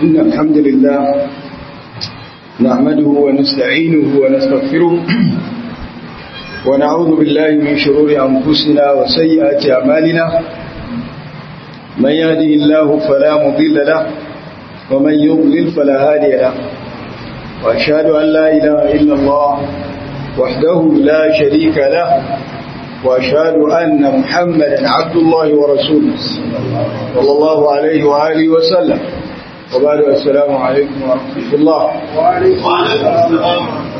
إن الحمد لله نحمده ونستعينه ونستغفره ونعوذ بالله من شرور أنفسنا وسيئات أعمالنا من يهده الله فلا مضل له ومن يضلل فلا هادي له وأشهد أن لا إله إلا الله وحده لا شريك له وأشهد أن محمدا عبد الله ورسوله صلى الله عليه وآله وسلم وبعد السلام عليكم ورحمة الله وعليكم السلام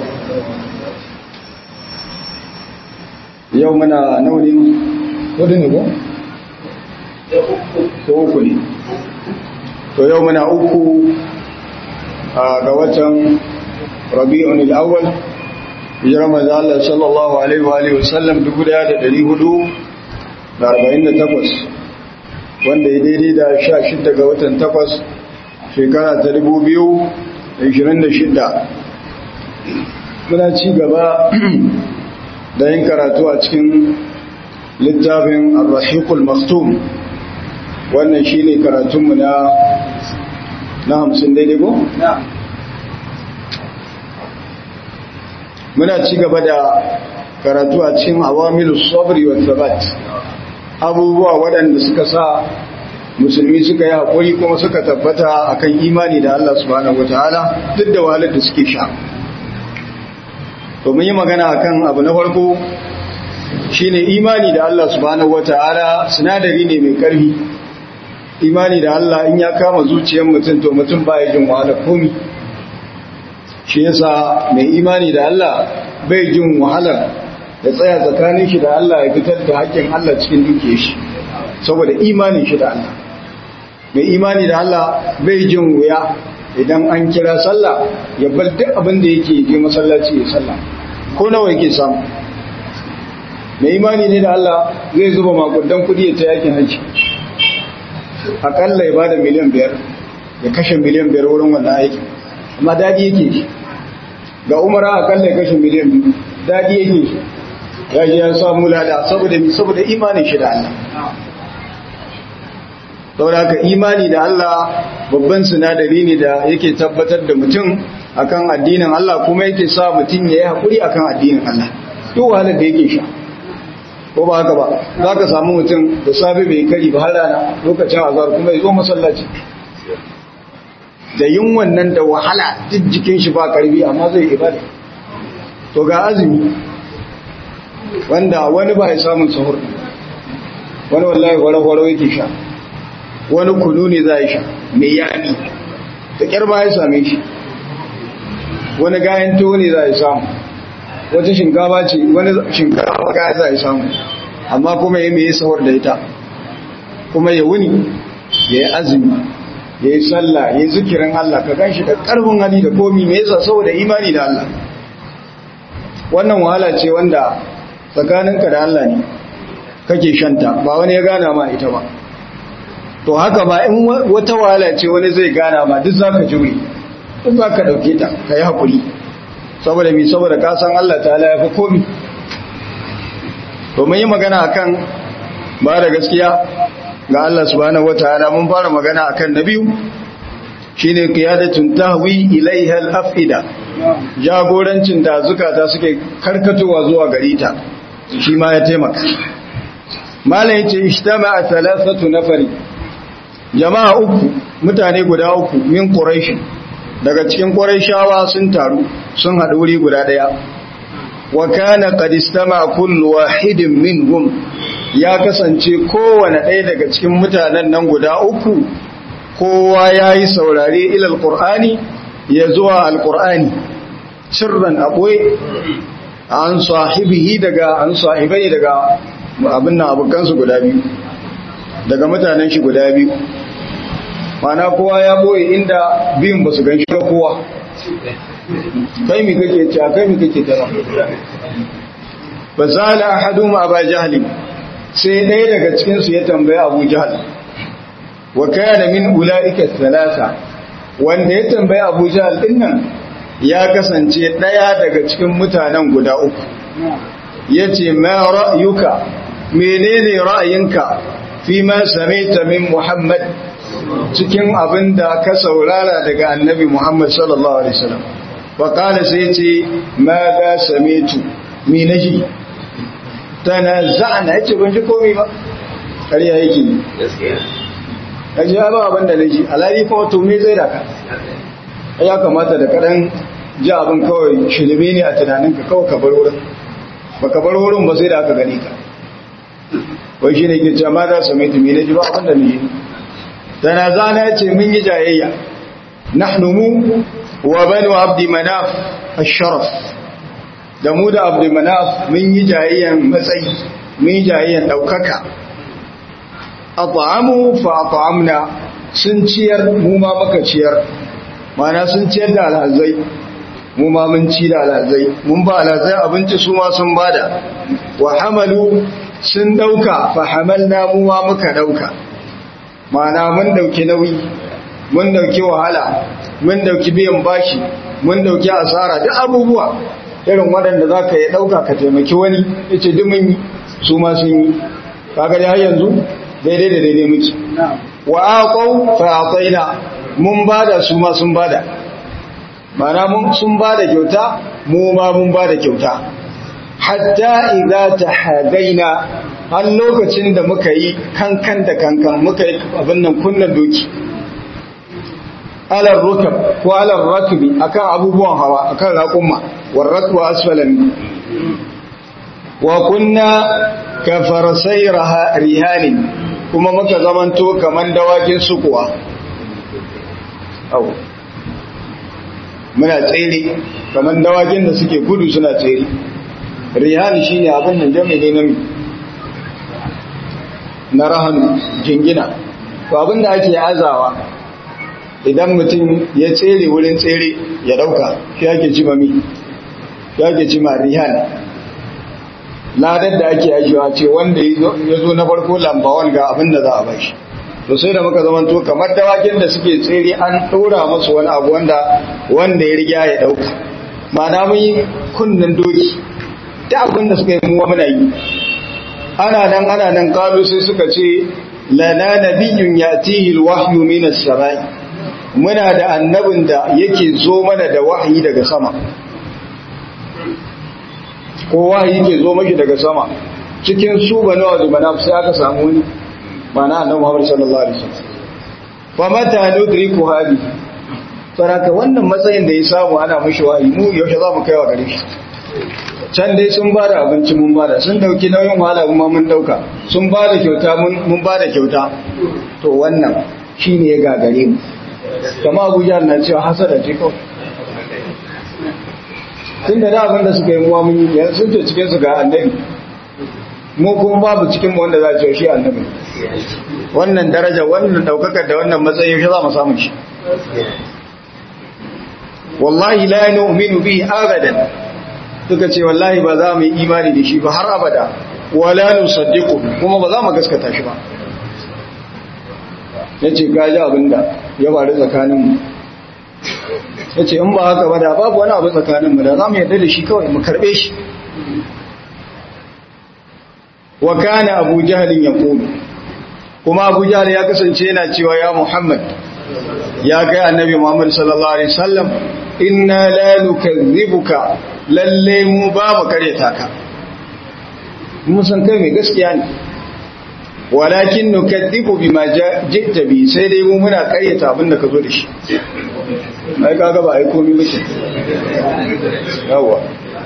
يومنا نولي ودنبو uku ne to yau muna uku ga watan rabi'un al-awwal hijirar manzo Allah sallallahu alaihi wa alihi wasallam 1448 wanda ya daidai da 16 ga watan 8 shekara ta 2026 muna ci gaba da yin karatu a cikin littafin ar-rahiqul maktum wannan shine karatunmu na na 50 daidai ko muna ci gaba da karatu a cikin awamilus sabri wa thabat abubuwa waɗanda suka sa musulmi suka yi haƙuri kuma suka tabbata akan imani da Allah subhanahu wataala duk da wahalar da suke sha to mun yi magana akan abu na farko shine imani da Allah subhanahu wataala sinadari ne mai ƙarfi imani da Allah in ya kama zuciyar mutum to mutum baya jin wahala komi shi yasa mai imani da Allah bai jin wahalar ya tsaya tsakanin shi da Allah ya fitar da haƙƙin Allah cikin duke shi saboda imanin shi da Allah mai imani da Allah bai jin wuya idan an kira sallah ya bar duk abin da yake je masallaci ya sallah ko nawa yake samu mai imani ne da Allah zai zuba makudan kudi ya ta yakin haji akalla ya bada miliyan biyar ya kashe miliyan biyar wurin wannan aiki amma daɗi yake shi ga umara akalla ya kashe miliyan biyu daɗi yake shi ya ji ya samu lada saboda mi saboda imanin shi da Allah saboda haka imani da Allah babban sinadari ne da yake tabbatar da mutum akan addinin Allah kuma yake sa mutum ya yi haƙuri akan addinin Allah duk wahalar da yake sha ko ba haka ba za ka samu mutum da safe bai kari ba har rana lokacin azhar kuma ya zo masallaci da yin wannan da wahala duk jikin shi ba karbi amma zai ibada to ga azumi wanda wani ba ya samun sahur wani wallahi waro-waro yake sha wani kunu ne za ya sha mai yami da kyar ba ya same shi wani gayan tuwo ne za ya samu wata shinkafa ce wani shinkafa ga za ya samu amma kuma ya mai sahur da ita kuma ya wuni ya yi azumi ya yi sallah ya yi zikirin Allah ka gan shi da ƙarfin hali da komi mai yasa saboda imani da Allah wannan wahala ce wanda tsakaninka da Allah ne kake shanta ba wani ya gana ma ita ba to haka ba in wata wahala ce wani zai gana ma duk za ka jure duk za ka ɗauke ta ka yi haƙuri saboda mi saboda kasan Allah ta ya fi komi to mun yi magana akan ba da gaskiya ga Allah subhanahu wataala mun fara magana akan na biyu shine qiyadatun tahwi ilaiha al-afida jagorancin da zukata suke karkatowa zuwa gare ta shi ma ya taimaka malai yace ijtama'a thalathatu nafari jama'a uku mutane guda uku min quraish daga cikin quraishawa sun taru sun haɗu wuri guda daya wa kana qad istama'a kullu wahidin minhum ya kasance kowane ɗaya daga cikin mutanen nan guda uku kowa ya yi saurare ilal ƙur'ani ya zuwa alƙur'ani sirran aɓoye an sahibihi daga an sahibai daga abin nan abokansu guda biyu daga mutanen shi guda biyu mana kowa ya ɓoye inda biyun ba su gan shi kowa kai mi kake ce kai mi kake tara ba za la ahadu ma ba jahli sai ɗaya daga cikinsu ya tambaya abu jahal wa kana min ula'ika thalatha wanda ya tambaya abu jahal din nan ya kasance ɗaya daga cikin mutanen guda uku yace ma ra'yuka menene ra'ayinka fi ma samaita min muhammad cikin abin da ka saurara daga annabi Muhammad sallallahu alaihi wasallam wa qala sai ce ma ga samitu mi naji tana za'ana yace ban ji komai ba ƙarya yake gaskiya kaji ya ba abin da naji alali kuma to me zai daka ya kamata da kadan ji abin kawai shirme ne a tunaninka kawai ka bar wurin baka bar wurin ba sai da aka gani ka wai shi ne ke ce ma za su mai tumi na ji ba abinda ne yi tana zana ya ce mun yi jayayya nahnu mu wa banu abdi manaf asharaf da mu da abdi manaf mun yi jayayyan matsayi mun yi jayayyan daukaka at'amu fa at'amna sun ciyar mu ma muka ciyar mana sun ciyar da alhazai mu ma mun ci da alhazai mun ba alhazai abinci su ma sun bada wa hamalu sun dauka fa hamalna mu ma muka dauka mana mun dauki nauyi mun dauki wahala mun dauki biyan bashi mun dauki asara duk abubuwa irin waɗanda za ka yi ɗauka ka taimaki wani ya ce duk mun yi su ma sun yi kaga da har yanzu daidai da daidai muke wa aqaw fa ataina mun bada su ma sun bada mana mun sun bada kyauta mu ma mun bada kyauta hatta idza tahadaina har lokacin da muka yi kankan da kankan muka yi abin nan kunnan doki alar rukab ko alar rakbi akan abubuwan hawa akan raƙumma war rakbu asfalan wa kunna ka farasai rihanin kuma muka zamanto kaman dawakin sukuwa au muna tsere kaman dawakin da suke gudu suna tsere rihan shine abin nan jami'i ne na rahan jingina to abin da ake azawa idan mutum ya tsere wurin tsere ya dauka shi ake cima mi ya ake cima rihan ladar da ake ajiyewa ce wanda ya zo na farko lambawan ga abin da za a bashi to sai da muka zamanto kamar dawakin da suke tsere an ɗora masu wani abu wanda wanda ya riga ya ɗauka ma'ana mun yi kunnen doki ta abin da suka yi muwa muna yi ana nan ana nan kalu sai suka ce lana nabiyyun yatihi alwahyu min as-samai muna da annabin da yake zo mana da wahayi daga sama ko wahayi ke zo maki daga sama cikin su bane wa zubana sai aka samu wani mana annabi Muhammad sallallahu alaihi wasallam fa mata nudriku hadi saraka wannan matsayin da ya samu ana mishi wahayi mu yaushe za mu kai wa gare shi can dai sun ba da abinci mun ba da sun dauki nauyin wahala kuma mun dauka sun ba da kyauta mun ba da kyauta to wannan shine ya gagare mu kama abuja na cewa hasada ce kawai tun da abin da suka yi muwa mun yi yanzu sun ce cikin su ga annabi mu kuma babu cikin mu wanda za a ce shi annabi wannan daraja wannan daukakar da wannan matsayi shi za mu samu shi wallahi la nu'minu bihi abadan suka ce wallahi ba za mu yi imani da shi ba har abada wala nusaddiqu kuma ba za mu gaskata shi ba yace gaji abinda ya faru tsakanin mu yace in ba haka ba da babu wani abu tsakanin mu da za mu yarda da shi kawai mu karbe shi wa kana abu jahlin yaqulu kuma abu jahl ya kasance yana cewa ya muhammad ya kai annabi muhammad sallallahu alaihi wasallam inna la nukazzibuka lalle mu ba mu kareta ka mun san kai mai gaskiya ne walakin nukazzibu bima ji'ta bi sai dai mu muna karyata abin da ka zo da shi ai kaga ba ai komai muke yawa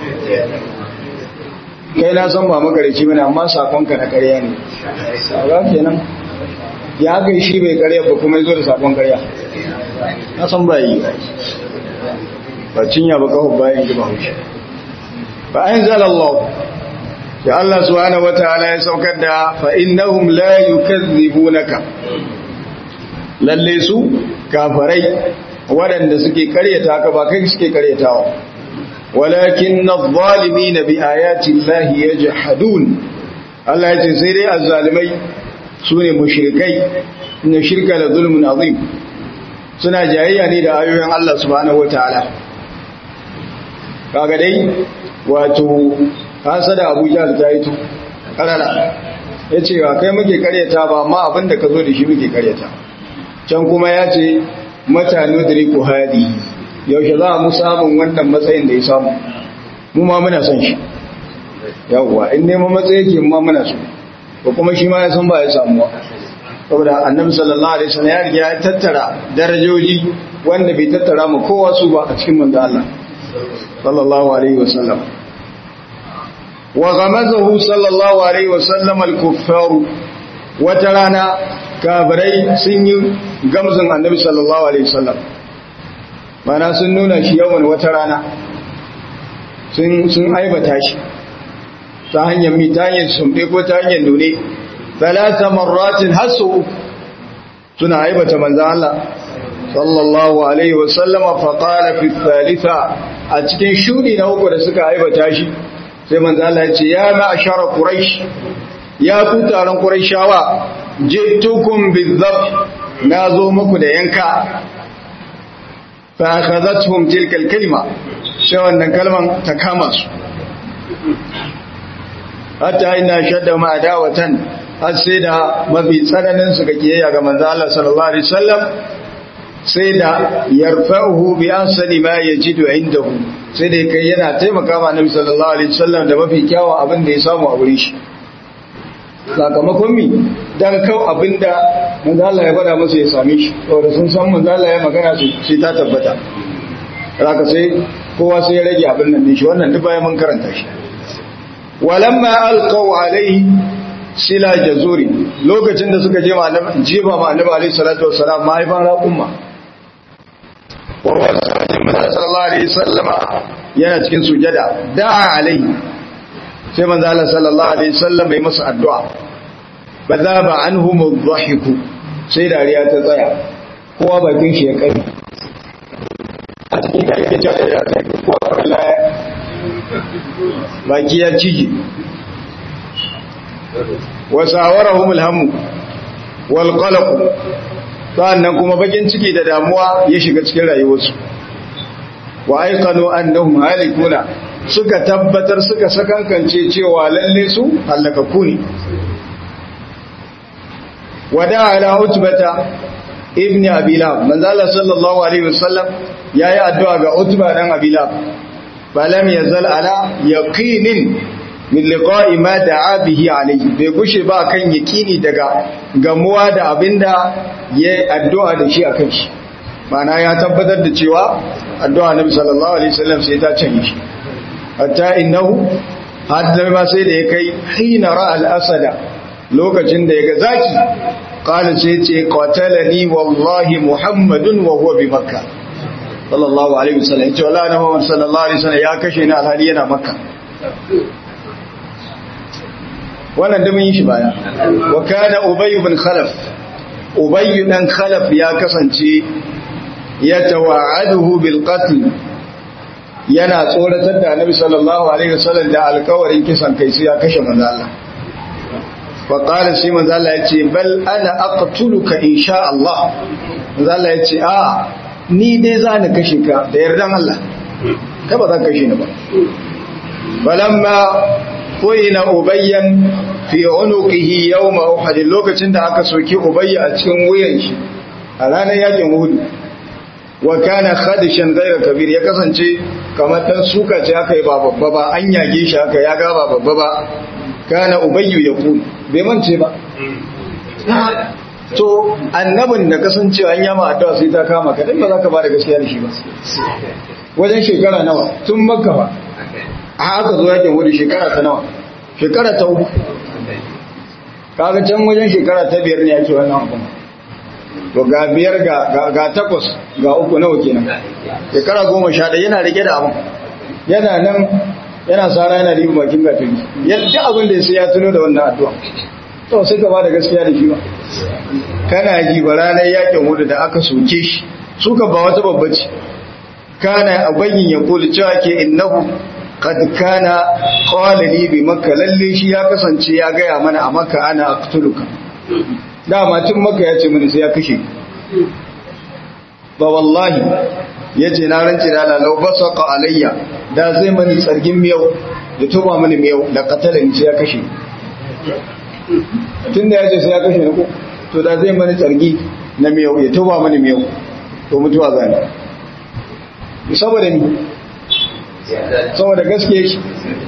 kai na san ba makareci bane amma sakonka na karya ne kaga kenan ya kai shi bai karya ba kuma yazo da sakon karya na san ba yi ba cinya ba kawo bayan ji ba haushi fa anzala Allah ya Allah subhanahu wataala ya saukar da fa innahum la yukazzibunaka lalle su kafarai waɗanda suke karyata ka ba kai suke karyatawa walakin adh-dhalimin bi ayati Allah yajhadun Allah ya ce sai dai azzalimai sune mushrikai inna shirka la zulmun azim suna jayayya ne da ayoyin Allah subhanahu wataala kaga dai wato hasada Abu Jahl ta yi to karara yace wa kai muke karyata ba amma abinda ka zo da shi muke karyata can kuma ya ce mata nudriku hadi yaushe za mu samun wannan matsayin da ya samu mu ma muna son shi yawwa in neman matsayi yake ma muna so ko kuma shi ma ya san ba ya samu saboda annabi sallallahu alaihi wasallam ya riga ya tattara darajoji wanda bai tattara mu kowa su ba a cikin manzo Allah sallallahu alaihi wasallam wa ghamazahu sallallahu alaihi wasallam al-kuffar wata rana kafirai sun yi gamzin annabi sallallahu alaihi wasallam mana sun nuna shi yawan wata rana sun sun aibata shi ta hanyar mi ta hanyar sumbe ko ta hanyar nune talata marratin hasu suna aibata manzo Allah sallallahu alaihi wasallam fa qala fi thalitha a cikin shudi na uku da suka aibata shi sai manzo Allah ya ce ya ma'ashara quraish ya ku taron quraishawa jitukum bizab nazo muku da yanka fa akhadhatuhum tilka alkalima sai wannan kalman ta kama su hatta ina shadda ma adawatan har sai da mafi tsananin su ga kiyayya ga manzo Allah sallallahu alaihi wasallam sai da yarfa'uhu bi ansali ma yajidu indahu sai da kai yana taimaka ma Annabi sallallahu alaihi wasallam da mafi kyawun abin da ya samu a wurin shi sakamakon mi dan kau abinda manzo Allah ya faɗa masa ya same shi saboda sun san manzo Allah ya magana su sai ta tabbata haka sai kowa sai ya rage abin nan shi wannan duk bayan mun karanta shi walamma alqaw alaihi sila jazuri lokacin da suka je ma annabi jiba ma annabi alaihi salatu wassalam mahaifan raqumma wa sallallahu alaihi wasallama yana cikin sujada da'a alaihi sai manzo Allah sallallahu alaihi wasallam bai masa addu'a bazaba anhum adh-dhahiku sai dariya ta tsaya kowa bakin shi ya kai a cikin da yake cewa ya kai kowa wallahi baki ya cije wa sawarahum al-hamu wal qalaq sannan kuma bakin ciki da damuwa ya shiga cikin rayuwarsu wa aikanu annahum halikuna suka tabbatar suka sakankance cewa lalle su halakaku ne wada ala utbata ibn abilab manzala sallallahu alaihi wasallam yayi addu'a ga utba dan abilab falam yazal ala yaqinin min liqa'i ma da'a bihi alayhi bai gushe ba kan yaqini daga gamuwa da abinda yayi addu'a da shi akan shi mana ya tabbatar da cewa addu'a nabi sallallahu alaihi wasallam sai ta canje shi hatta innahu hadda ma sai da ya kai hina ra al-asada lokacin da ya ga zaki qala sai ce qatalani wallahi muhammadun wa huwa bi makkah sallallahu alaihi wasallam ce wallahi muhammad sallallahu alaihi wasallam ya kashe ni alhali yana makka wannan da mun yi shi baya wa kana ubay ibn khalaf ubay dan khalaf ya kasance ya tawa'aduhu bil qatl yana tsoratar da annabi sallallahu alaihi wasallam da alkawarin kisan kai sai ya kashe manzo Allah fa qala shi manzo Allah yace bal ana aqtuluka insha Allah manzo Allah yace a ni dai za ni kashe ka da yardan Allah ka ba za ka kashe ni ba balamma koyina ubayyan fi unuqihi yawm uhud lokacin da aka soki ubayya a cikin wuyan shi a ranar yakin uhud wa kana khadishan ghayra kabir ya kasance kamar dan suka ce aka yi ba babba ba an yage shi aka ya ga ba babba ba kana ubayyu yaqul bai mance ba to annabin da kasancewa an yama addu'a sai ta kama ka dan ba za ka ba da gaskiya da shi ba wajen shekara nawa tun makka ba a aka zo yakin wuri shekara ta nawa shekara ta uku kaga can wajen shekara ta biyar ne yake wannan abin to ga biyar ga takwas ga uku nawa kenan shekara goma sha ɗaya yana rike da abin yana nan yana sara yana riba bakin gatari yadda abin da sai ya tuno da wannan addu'a to sai ka ba da gaskiya da shi ba kana ji ba ranar yakin wudu da aka soke shi suka ba wata babbaci kana abayyin ya kula cewa ke innahu qad kana qala li bi makka lalle shi ya kasance ya gaya mana a makka ana aqtuluka dama tun maka ya ce mini sai ya kashe ba wallahi ya ce na rance da lalau ba saka alayya da zai mani tsargin miyau da tuba mani miyau da katalin sai ya kashe tun da ya ce sai ya kashe ko to da zai mani tsargi na miyau ya toba mani miyau to mutuwa zane saboda ni saboda gaskiya shi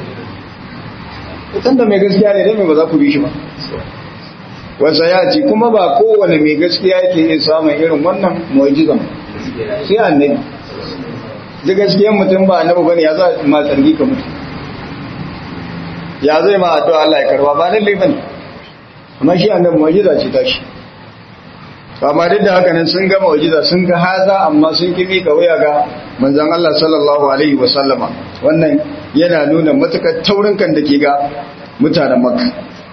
idan da mai gaskiya ne dai mai ba za ku bi shi ba wasa ya ce kuma ba kowane mai gaskiya yake iya samun irin wannan mu'ajizan sai annabi da gaskiyan mutum ba annabi bane ya za ma tsargi ka mutu ya zai ma addu'a Allah ya karba ba lalle bane amma shi annabi mu'ajiza ce ta shi amma duk da haka nan sun ga mu'ajiza sun ga haza amma sun kimi ka waya ga manzon Allah sallallahu alaihi wa sallama wannan yana nuna matukar taurin kan da ke ga mutanen Makka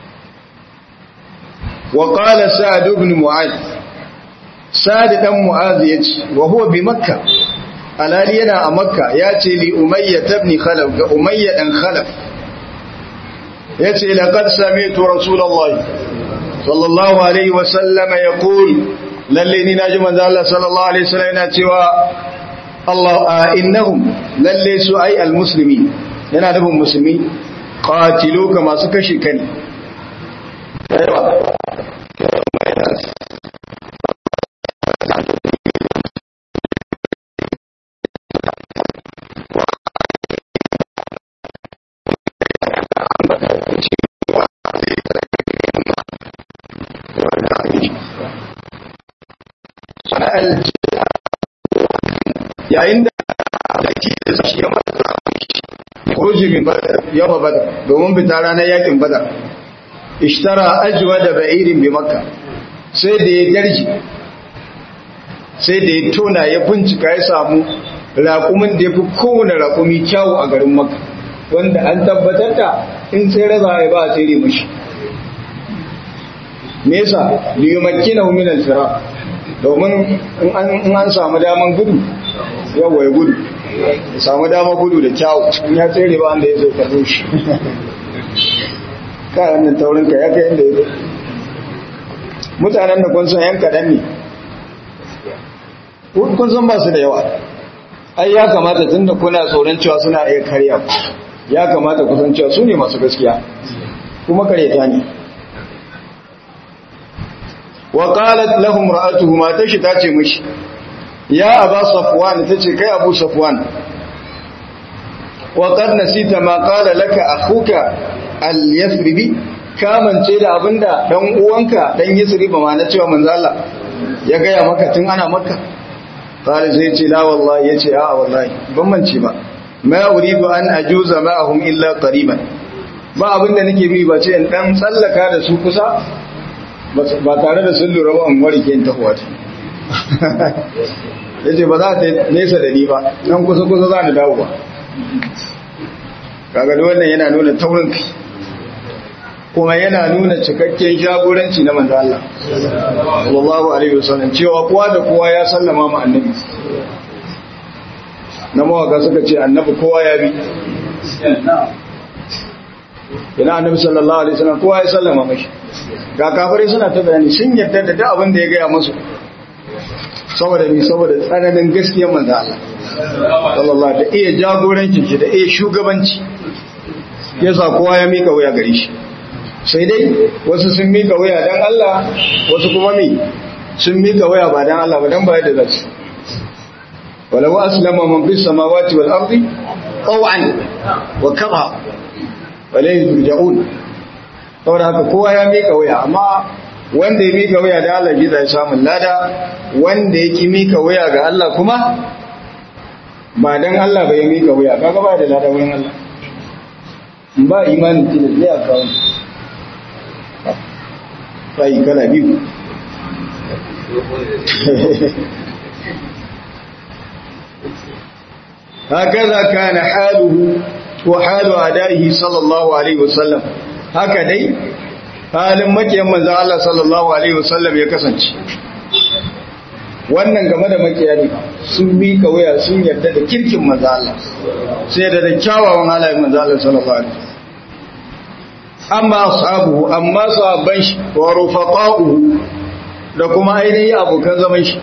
wa qala sa'd ibn mu'adh sa'd dan mu'adh yace wa huwa bi makka alali yana a makka yace li umayya ibn khalaf ga umayya dan khalaf yace laqad sami'tu rasulullahi sallallahu alaihi wa sallama yaqul lalle ni naji manzo Allah sallallahu alaihi wasallam yana cewa Allah innahum lalle su ai almuslimi yana nufin musulmi qatiluka masu kashi kani aiwa yayin da ake da shi ya mata kuruji min badar yawa badar domin fita ranar yakin badar ishtara ajwa da ba'irin bi makka sai da ya darji sai da ya tona ya bincika ya samu raƙumin da ya fi kowane raƙumi kyawu a garin makka wanda an tabbatar da in sai raza ya ba a tsere mashi nesa liyumakkina min al-fira domin in an samu daman gudu yawa ya gudu ya samu dama gudu da kyawu in ya tsere ba wanda ya zai karbo shi kayan nan taurinka ya kai inda ya zai mutanen da kun san yan kaɗan ne kun san ba su da yawa ai ya kamata tun da kuna tsoron cewa suna iya karya ya kamata kusan cewa su ne masu gaskiya kuma karyata ne wa qalat lahum ra'atuhu ma tashi tace mishi ya aba safwan tace kai abu safwan wa qad nasita ma qala laka akhuka al-yathribi kamance da abinda dan uwanka dan yasriba ma na cewa manzo Allah ya gaya maka tun ana maka qala sai ce la wallahi yace a wallahi ban mance ba ma uridu an ajuza ma'ahum illa qariban ba abinda nake bi ba ce in dan tsallaka da su kusa ba tare da sun lura ba an warke in tahowa ce ya ce ba za ta nesa da ni ba nan kusa-kusa za ni dawo ba kaga wannan yana nuna taurin kai kuma yana nuna cikakken jagoranci na manzo Allah sallallahu alaihi wasallam cewa kowa da kowa ya sallama ma annabi na mawaka suka ce annabi kowa ya bi ina annabi sallallahu alaihi wasallam kowa ya sallama mashi ga kafirai suna ta bayani sun yarda da duk abin da ya gaya musu saboda ni saboda tsananin gaskiyar manzo Allah sallallahu da iya jagorancin shi da iya shugabanci yasa kowa ya mika wuya gare shi sai dai wasu sun mika wuya dan Allah wasu kuma me sun mika wuya ba dan Allah ba dan ba yadda zasu walau aslama man fis samawati wal ardi taw'an wa kara wala yurja'un saboda haka kowa ya mika wuya amma wanda ya mika wuya da Allah zai samu lada wanda yake mika wuya ga Allah kuma ba dan Allah ba ya mika wuya kaga ba da lada wurin Allah ba imani tilas ne a kawo sai kana biyu هكذا كان حاله وحال أدائه صلى الله عليه وسلم هكذا halin makiyan manzan Allah sallallahu Alaihi wasallam ya kasance wannan game da makiya ne sun mika waya sun yarda da kirkin manzan Allah sai da da kyawawan halayen manzan Allah sallallahu Alaihi amma sahabu amma sahabban shi wa rufaqa'uhu da kuma ainihin abokan zaman shi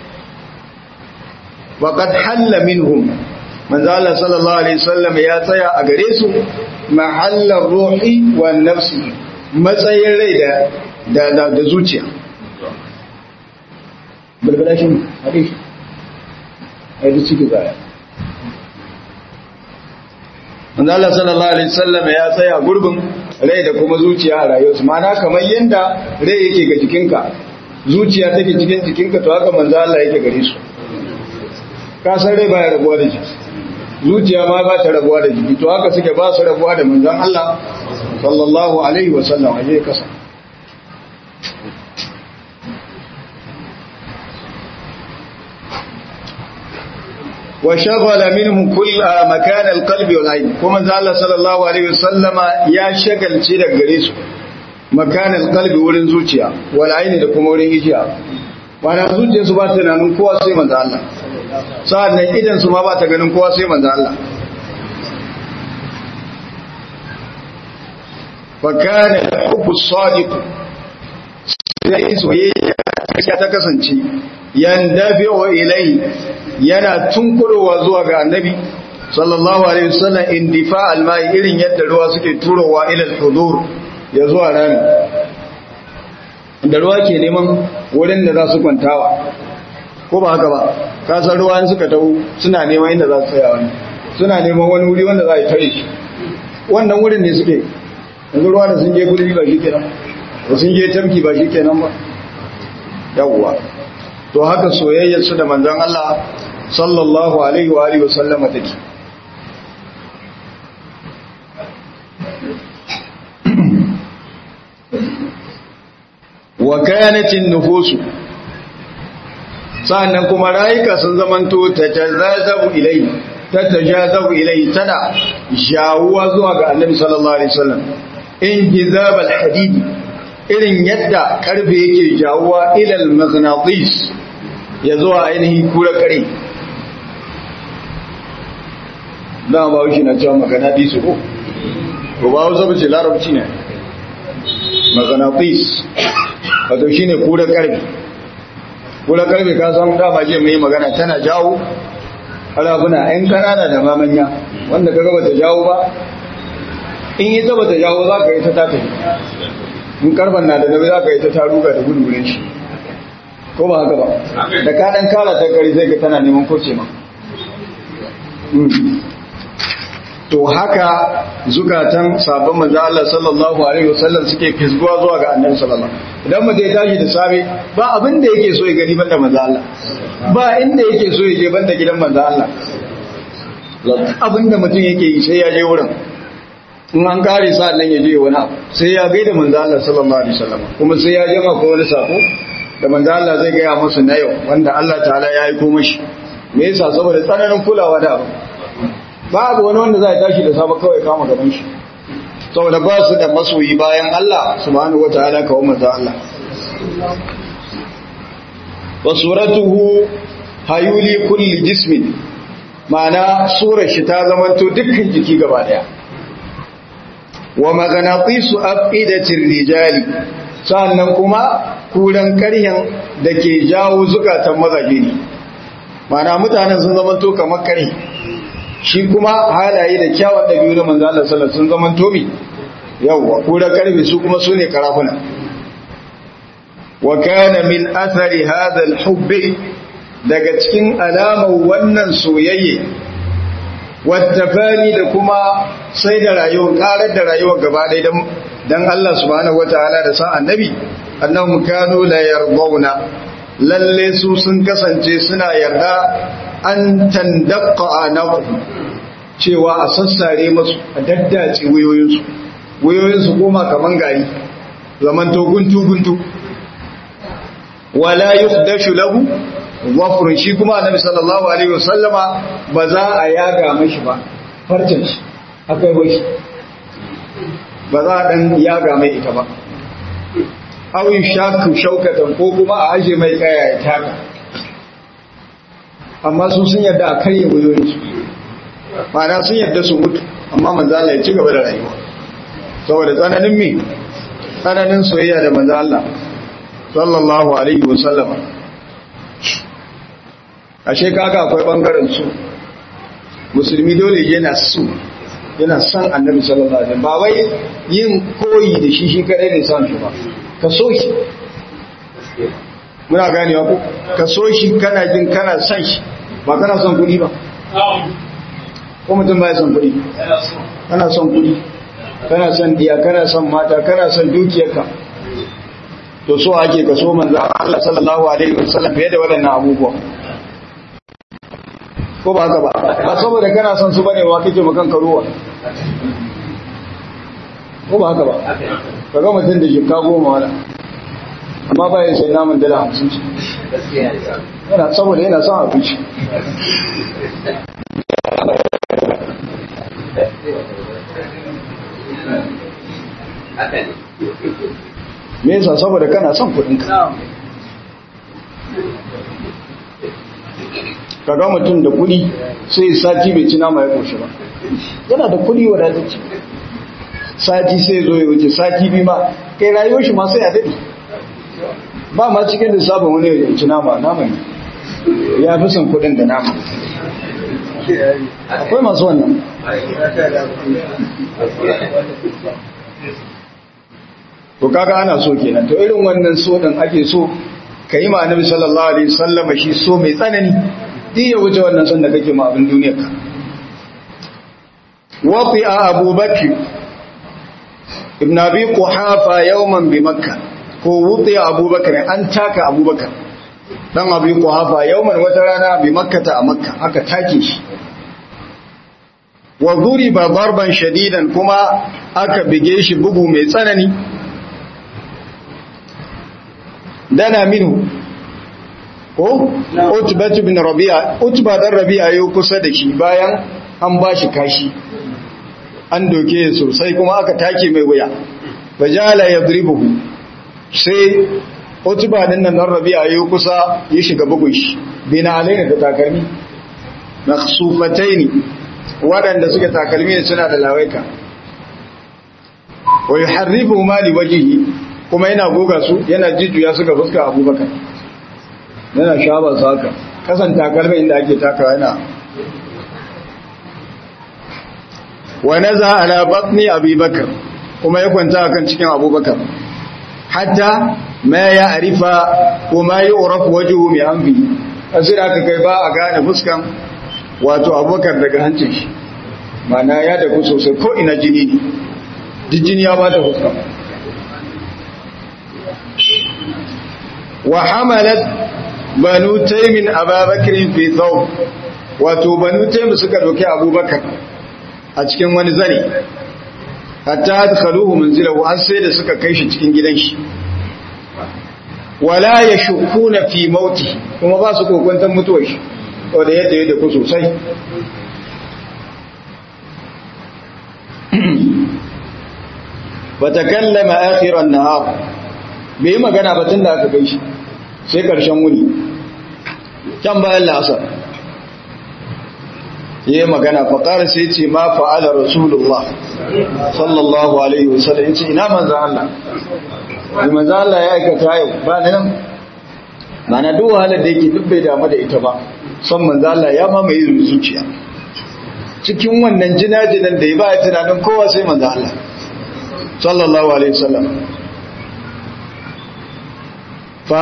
faqad halla minhum manzo Allah sallallahu alaihi wasallam ya tsaya a gare su mahallar ruhi wa nafsi matsayin rai da da da zuciya bulbula shi haɗe shi a yi ciki zaya manzo Allah sallallahu alaihi wasallam ya tsaya gurbin rai da kuma zuciya a rayuwarsu ma'ana kamar yanda rai yake ga jikinka zuciya take cikin jikinka to haka manzo Allah yake gare su ka san rai baya rabuwa da jiki zuciya ma ba ta rabuwa da jiki to haka suke ba su rabuwa da manzon Allah sallallahu alaihi wasallam aje kasa وشغل منه كل مكان القلب والعين كما قال صلى الله عليه وسلم يا شغل شي daga gare su مكان القلب wurin zuciya wal aini da kuma wurin ijiya wanda zuciya su ba ta nanin kowa sai manzo Allah sa'annan idan su ma ba ta ganin kowa sai manzo Allah fa kana hubbu sadiq sai soyayya ta kasance yandafi'u ilayhi yana tunkurowa zuwa ga annabi sallallahu alaihi wasallam indifa almai irin yadda ruwa suke turowa ila al-hudur ya zuwa rami da ruwa ke neman wurin da za su kwantawa ko ba haka ba ka san ruwa in suka tawo suna neman inda za su tsaya wani suna neman wani wuri wanda za a yi tare shi wannan wurin ne suke yanzu ruwa da sun je gulbi ba shi kenan da sun je tamki ba shi kenan ba yawwa to haka soyayyar su da manzon Allah sallallahu alaihi wa alihi wasallama take wa kanatin nufusu sannan kuma rayuka sun zamanto tatazazabu ilai tatajazabu ilai tana jawuwa zuwa ga annabi sallallahu alaihi wasallam in hizab alhadid irin yadda karfe yake jawuwa ila almagnatis ya zuwa ainihin kura kare da ba shi na cewa maganatis ko ko ba wasu bace larabci ne maganatis wato shine kura karfe kura karfe ka san dama je mai magana tana jawo harabuna ‘yan kanana da mamanya wanda ka gaba ta jawo ba in yi taba ta jawo za ka yi ta tata in karfan na da nabi za ka yi ta taruga da gudungurin shi ko ba haka ba da ka ɗan kara ta kari zai ga tana neman koce ma to haka zukatan sabon manzo Allah sallallahu alaihi wasallam suke fisguwa zuwa ga annabi sallallahu idan mu ya tashi da safe ba abin da yake so ya gani banda manzo Allah ba inda yake so ya je banda gidan manzo Allah abin da mutum yake yi sai ya je wurin in an kare sa nan ya je wani abu sai ya gaida manzo Allah sallallahu alaihi wasallam kuma sai ya je ko wani sako da manzo Allah zai gaya musu na yau wanda Allah ta'ala ya aiko mashi me yasa saboda tsananin kulawa da abu babu wani wanda zai tashi da safe kawai kama gaban shi saboda ba su da masoyi bayan Allah subhanahu wataala kawo manzo Allah wa suratuhu hayuli kulli jismin ma'ana surar shi ta zamanto dukkan jiki gaba daya wa maganatisu afidatir rijali sannan kuma kuran karyan da ke jawo zukatan mazaje ne ma'ana mutanen sun zamanto kamar kare shi kuma halaye da kyawun ɗabi'u na manzo Allah sallallahu sun zaman tomi yawwa ko da karfe su kuma su ne karafuna wa kana min athari hadha al-hubb daga cikin alamar wannan soyayye wattafani da kuma sai da rayuwar karar da rayuwar gaba ɗaya dan dan Allah subhanahu wataala da sa annabi annahum kanu la yardawna lalle su sun kasance suna yarda an tandakka a naku cewa a sassare masu a daddace wuyoyinsu wuyoyinsu koma kaman gari zamanto guntu-guntu wala yukdashu lahu wafrun shi kuma annabi sallallahu alaihi wasallama ba za a yaga mashi ba farcin shi akai bai shi ba za a dan yaga mai ita ba awin shaku shaukatan ko kuma a aje mai kaya ya taka amma su sun yadda a karye wuyoyinsu ma'ana sun yadda su mutu amma manzala ya ci gaba da rayuwa saboda tsananin mi tsananin soyayya da manzala sallallahu alaihi wasallama ashe kaga akwai bangaren su musulmi dole yana su yana son annabi sallallahu alaihi ba wai yin koyi da shi shi kadai ne son shi ba ka so shi muna ganewa ko ka so shi kana jin kana son shi ba kana son kuɗi ba ko mutum ba ya son kuɗi kana son kuɗi kana son diya kana son mata kana son dukiyarka to so ake ka so manzo Allah sallallahu alaihi wasallam fiye da waɗannan abubuwa ko ba haka ba ba saboda kana son su bane wa kake makan karuwa ko ba haka ba ka ga mutum da jikka goma wala amma ba ya sai naman dala hamsin ce yana saboda yana son abinci me yasa saboda kana son kuɗinka kaga mutum da kudi sai sati bai ci nama ya koshi ba yana da kudi wadatacce sati sai zo ya wuce sati bi ma kai rayuwar shi ma sai a daɗe ba ma cikin da sabon wani ya ci nama nama ne ya fi son kudin da nama akwai masu wannan to kaga ana so kenan to irin wannan so din ake so ka yi ma annabi sallallahu alaihi wasallam shi so mai tsanani duk ya wuce wannan son da kake ma abin duniyar ka wati a abubakar ibn abi quhafa yawman bi makka ko wuti abubakar an taka abubakar dan abi quhafa yawman wata rana bi makkata a makka aka take shi wa duriba darban shadidan kuma aka bige shi bugu mai tsanani dana minhu ko utba ibn rabi'a utba dan rabi'a yau kusa da shi bayan an bashi kashi an doke sosai kuma aka take mai wuya bajala yadribuhu sai utba din nan dan rabi'a yau kusa ya shiga bugun shi bina alaina da takalmi makhsufataini waɗanda suke takalmi ne suna da lawaika wa yuharribu ma li wajhihi kuma yana goga su yana jijjuya su ga fuskar abubakar yana shaba su haka kasan takalmin inda ake taka yana wa naza ala batni abubakar kuma ya kwanta akan cikin abubakar hatta ma ya arifa ko ma yi urafu wajuhu mai amfi asira aka kai ba a gane fuskan wato abubakar daga hancin shi mana ya dagu sosai ko ina jini ne jini ya ba da fuskan wa hamalat banu taimin ababakirin fi thawb wato banu taim suka doke abubakar a cikin wani zane hatta adkhaluhu manzilahu har sai da suka kai shi cikin gidan shi wala yashukuna fi mauti kuma ba su kokuntan mutuwar shi wanda yadda yadda ku sosai fatakallama akhiran nahar bai yi magana ba tun da aka kai shi sai karshen wuni can bayan la'asar yi magana faƙar sai ce ma fa'ala rasulullah sallallahu alaihi wasallam ce ina manzan Allah yi manzan Allah ya aikata yau ba na nan ba na duk wahalar da yake duk bai damu da ita ba son manzan Allah ya mamaye zuciya cikin wannan jinajinan da ya ba ya tunanin kowa sai manzan Allah sallallahu alaihi wasallam fa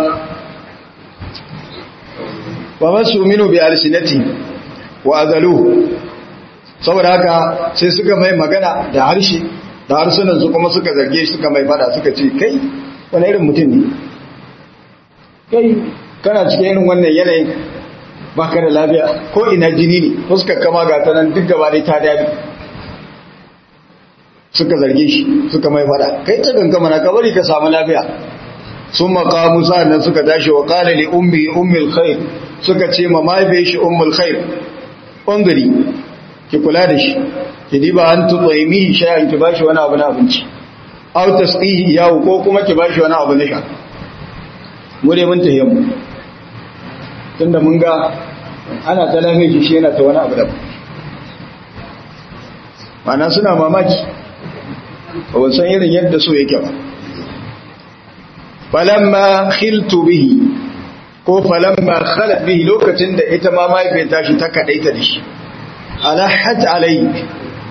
wa masu minu bi alsinati wa azalu saboda haka sai suka mai magana da harshe da harsunan su kuma suka zarge shi suka mai fada suka ce kai wani irin mutum ne kai kana cikin irin wannan yanayin baka da lafiya ko ina jini ne fuskar kama ga ta nan duk gaba ne ta dabi suka zarge shi suka mai fada kai ta gangama na kabari ka samu lafiya sun makamu sa'annan suka tashi wa kala li ummi ummul khair suka ce ma mahaifiyar shi ummul khair ɓangare ki kula da shi ki diba an tutsaimi shayan ki bashi wani abu na abinci au tasqihi yawo ko kuma ki bashi wani abu na sha mu dai mun tahiyyar mu tunda mun ga ana ta lame shi shi yana ta wani abu da mana suna mamaki ba san irin yadda so yake ba falamma khiltu bihi ko falamma khalat bihi lokacin da ita ma mahaifiyar tashi ta kadaita da shi alahat alai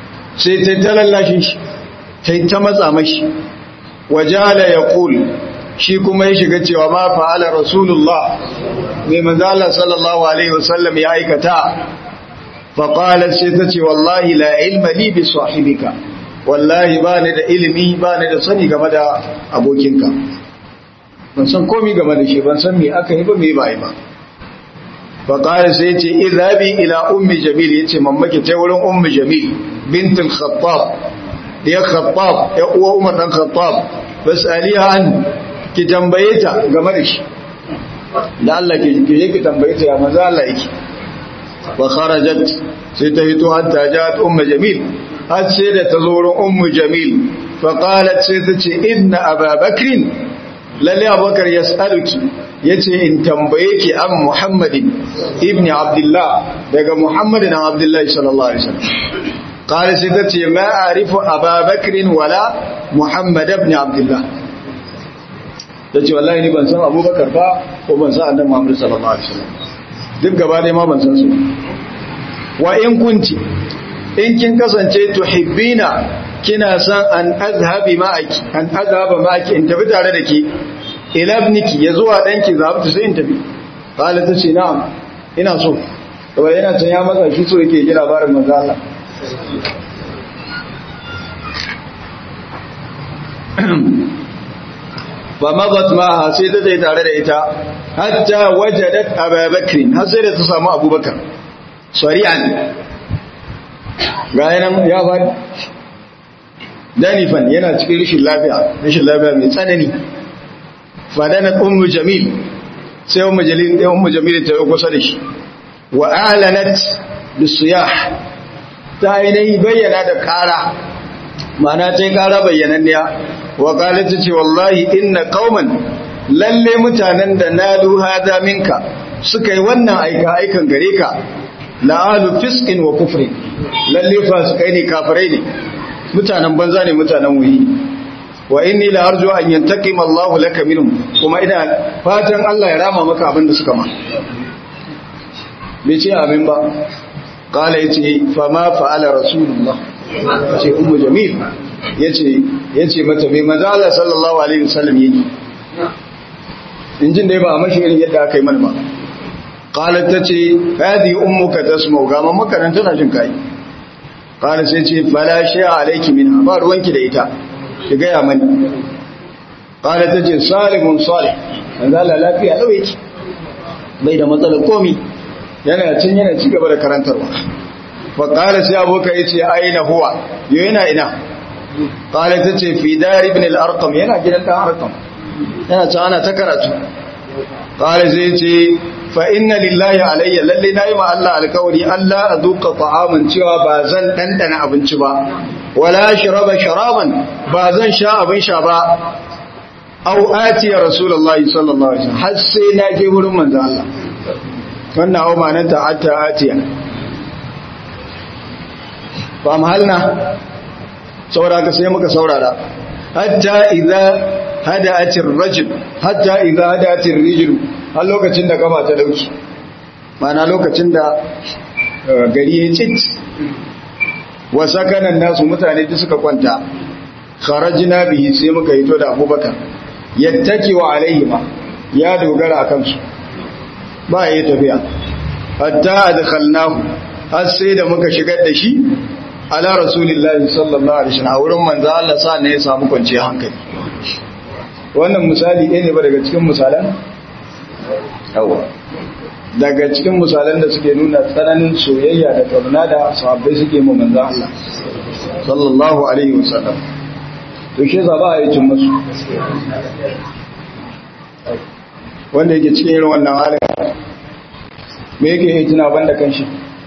sai ta talallashin shi sai ta matsa mashi wajala yaqul shi kuma ya shiga cewa ma fa'ala rasulullah mai manzala sallallahu alaihi wasallam ya aikata faƙalar sai ta ce wallahi la ilma li bi sahibika wallahi ba ni da ilimi ba ni da sani game da abokinka ban san komi game da shi ban san me aka yi ba me ba yi ba faƙalar sai ce idhabi ila ummi jamil ya ce mammaki ta wurin ummi jamil bintin khattab ya khattab ya uwa umar dan khattab fasaliha an ki tambaye ta game da shi da Allah ke je ki tambaye ta ya manzo Allah yake wa kharajat sai ta fito hatta ja'at ummu jamil har sai da ta zo wurin ummu jamil fa qalat sai ta ce inna ababakrin lalle abubakar yas'aluki yace in tambaye ki an muhammadin ibn abdullah daga muhammadin abdullah sallallahu alaihi wasallam qala sai ta ce ma a'rifu ababakrin wala muhammad ibn abdullah ta ce wallahi ni ban san abubakar ba ko ban san annabi muhammad sallallahu alaihi wasallam duk gaba dai ma ban san su wa in kunti in kin kasance tuhibbina kina san an azhabi ma'aki an azhaba ma'aki in tafi tare da ki ila ibniki ya zuwa danki zabta sai in tafi qala ta ce na'am ina so saboda yana can ya matsa shi so yake ji labarin manzo Allah ba mazat ma sai ta zai tare da ita hatta wajadat ababakar har sai da ta samu abubakar sari'an ga yanan ya faɗi danifan yana cikin rashin lafiya rashin lafiya mai tsanani fadanat ummu jamil sai ummu jamil sai ummu jamil ta yi kusa da shi wa alanat bisiyah ta ainihi bayyana da kara ma'ana ta yi kara bayyananniya wa qalat ce wallahi inna qauman lalle mutanen da nalu hada minka suka yi wannan aika aikan gare ka la'alu fisqin wa kufri lalle fasikai ne kafirai ne mutanen banza ne mutanen wuyi wa inni la arju an yantaqima Allah laka minhum kuma ina fatan Allah ya rama maka abin da suka ma bai ce amin ba qala yace fa ma fa'ala rasulullah ce ummu jamil yace yace mata bai manzo Allah sallallahu alaihi wasallam yake injin dai ba a mashi irin yadda aka yi mana ba qalat tace hadi ummuka tasma'u ga mamaka nan tana jin kai qala sai ce fala shay'a alayki minha ba ruwanki da ita ki ga ya mani qala tace salimun salih manzo Allah lafiya lau yake bai da matsalar komi yana cin yana ci gaba da karantarwa fa qala sai aboka yace aina huwa yo yana ina qala tace fi dar ibn al-arqam yana gidan dan arqam yana ta ana ta karatu qala sai yace fa inna lillahi alayya lalle nayi ma Allah alkawari Allah azuqa ta'aman cewa ba zan dandana abinci ba wala shraba sharaban ba zan sha abin sha ba aw ati rasulullahi sallallahu alaihi wasallam har sai na je wurin manzo Allah wannan aw mananta hatta atiya fa mahalna saboda ka sai muka saurara hatta idza hada'atir rajul hatta idza hada'atir rijul har lokacin da gaba ta dauki mana lokacin da gari ya cit wa sakanan nasu mutane da suka kwanta kharajna bihi sai muka hito da Abubakar yattaki wa alaihima ya dogara akan su ba ya tafiya hatta adkhalnahu har sai da muka shigar da shi ala rasulillahi sallallahu alaihi wasallam a wurin manzo Allah sa ne ya samu kwanciyar hankali wannan misali ɗaya ne ba daga cikin misalan yawa daga cikin misalan da suke nuna tsananin soyayya da kauna da sahabbai suke mu manzo Allah sallallahu alaihi wasallam to shi za ba a yi cin musu wanda yake cikin irin wannan halin me yake yi tuna banda kanshi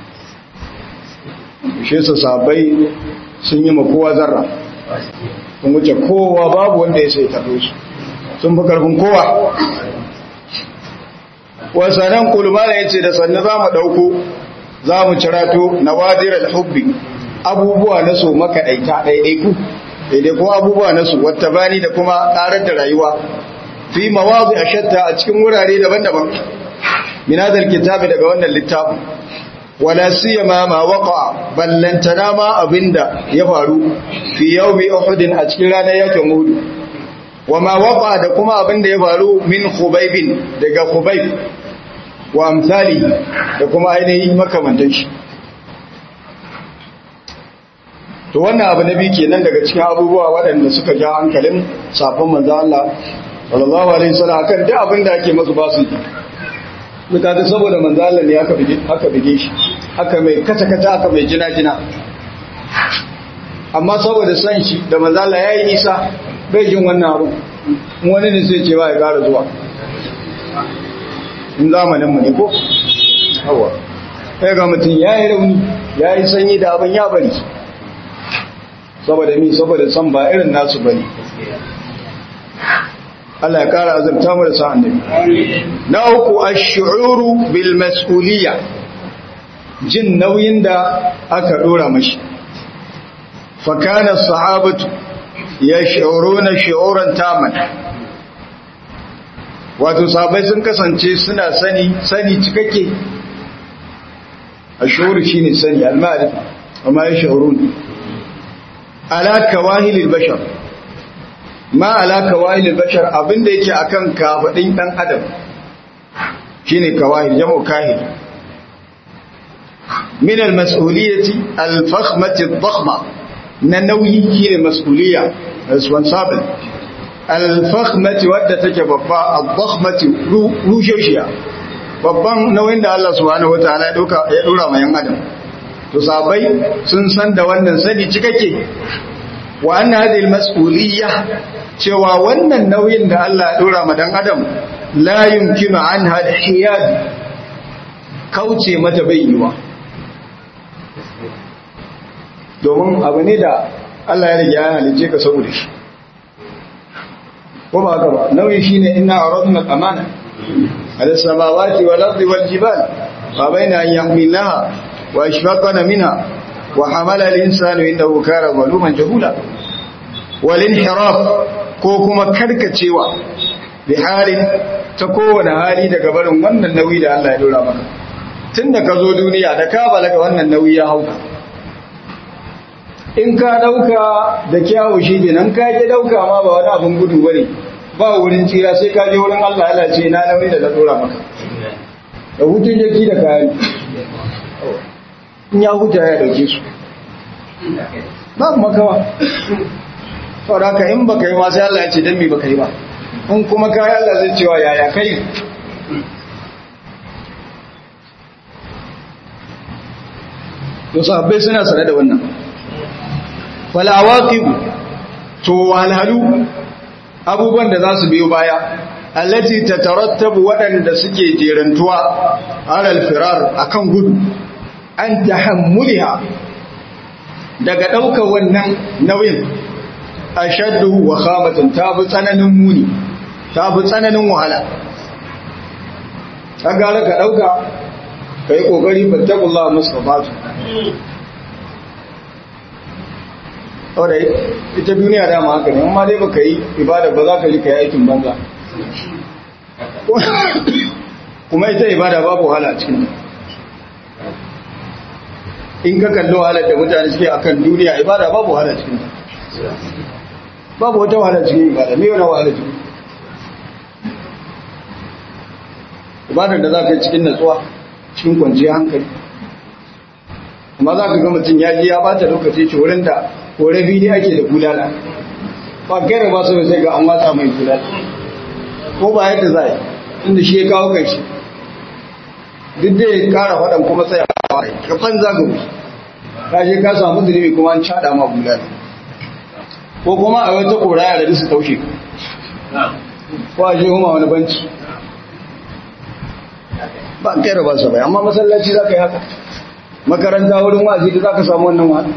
shi su sahabbai sun yi ma kowa zarra sun wuce kowa babu wanda ya sai taɓo su sun fi ƙarfin kowa wasannan kulmana ya ce da sannu za mu ɗauko za mu cirato na wadirar hubbi abubuwa na so makaɗaita ɗaiɗaiku daidai kuma abubuwa na su wata bani da kuma ƙarar da rayuwa fi mawazi a shatta a cikin wurare daban-daban minadar kitabi daga wannan littafin wala siyama ma waqa ballantana ma abinda ya faru fi yawmi uhud a cikin ranar yakin uhud wa ma waqa da kuma abin da ya faru min khubaybin daga khubayb wa amsali da kuma ainihin makamantan shi to wannan abu na biyu kenan daga cikin abubuwa waɗanda suka ja hankalin safon manzo Allah sallallahu alaihi wasallam akan duk abin da ake masu basu mutane saboda manzo Allah ne aka bige aka bige shi aka mai kata kata aka mai jina jina amma saboda san shi da manzo Allah yayi nisa bai jin wannan abu wani ne sai ce ba ya ƙara zuwa in zamanin mu ne ko hawa sai ga mutum yayi rauni yayi sanyi da abin ya bari saboda mi saboda san ba irin nasu bane Allah ya kara azurta mu da sa annabi na uku ash-shu'uru bil mas'uliyya jin nauyin da aka dora mashi fa kana sahabatu yash'uruna shu'uran taman wato sahabbai sun kasance suna sani sani cikakke ash-shu'ur shine sani al-ma'rifa amma yash'uruna ala kawahilil bashar ma ala kawahilil bashar abinda yake akan kafadin dan adam shine kawahil jamu kahil min almas'uliyati alfakhmati adh-dhakhma na nauyi shine mas'uliyya responsible alfakhmati wadda take babba adh-dhakhmati rusheshiya babban nauyin da Allah subhanahu wataala ya dauka ya dora ma yan adam to sabai sun san da wannan sani cikakke wa anna hadhihi almas'uliyya cewa wannan nauyin da Allah ya dora ma dan adam la yumkinu anha alhiyad kauce mata bayyuwa domin abu ne da Allah ya riga ya halice ka saboda shi ko ba haka ba nauyi shine inna aradna al-amana ala samawati wal ardi wal jibal fa baina an yahmilnaha واشفقنا منها وحمل الانسان انه كان ظلوما جهولا والانحراف ko kuma karkacewa bi halin ta kowane hali daga barin wannan nauyi da Allah ya dora maka tunda ka zo duniya da ka balaga wannan nauyi ya hauka in ka dauka da kyawu shi kenan ka je dauka ma ba wani abun gudu bane ba wurin tsira sai ka je wurin Allah Allah ce na nauyi da na dora maka da hutun jaki da kayan in ya huta ya dauke su ba makawa saboda haka in baka yi ma sai Allah ya ce dan me baka yi ba in kuma kai Allah zai cewa yaya kai to sahabbai suna sane da wannan wal awaqib to walhalu abubuwan da za su biyo baya allati tatarattabu waɗanda suke jerantuwa alal firar akan gudu an tahammuliha daga ɗaukar wannan nauyin ashaddu wa khamatan ta bi tsananin muni ta bi tsananin wahala ka gara ka ɗauka ka yi ƙoƙari fattakullah mustafatu wadda ita duniya dama haka ne amma dai ba ka yi ibada ba za ka ji ka yi aikin banza kuma ita ibada babu wahala a cikin in ka kalli wahalar da mutane suke akan duniya ibada babu wahala cikin babu wata wahala cikin ibada me wani wahala cikin ibadar da za ka yi cikin natsuwa cikin kwanciyar hankali amma za ka ga mutum ya ji ya bata lokaci ce wurin da kore fili ake da bulala ba gaira ba su sai ga an watsa mai bulala ko ba yadda za a yi inda shi ya kawo kai shi duk da ya kara faɗan kuma sai ka banza ga wuce ka je ka samu zunubi kuma an cada ma bulala ko kuma a wata koraya da su taushe ko a je huma wani banci ba kai da ba su bai amma masallaci za ka yi haka makaranta wurin wazi da za ka samu wannan wani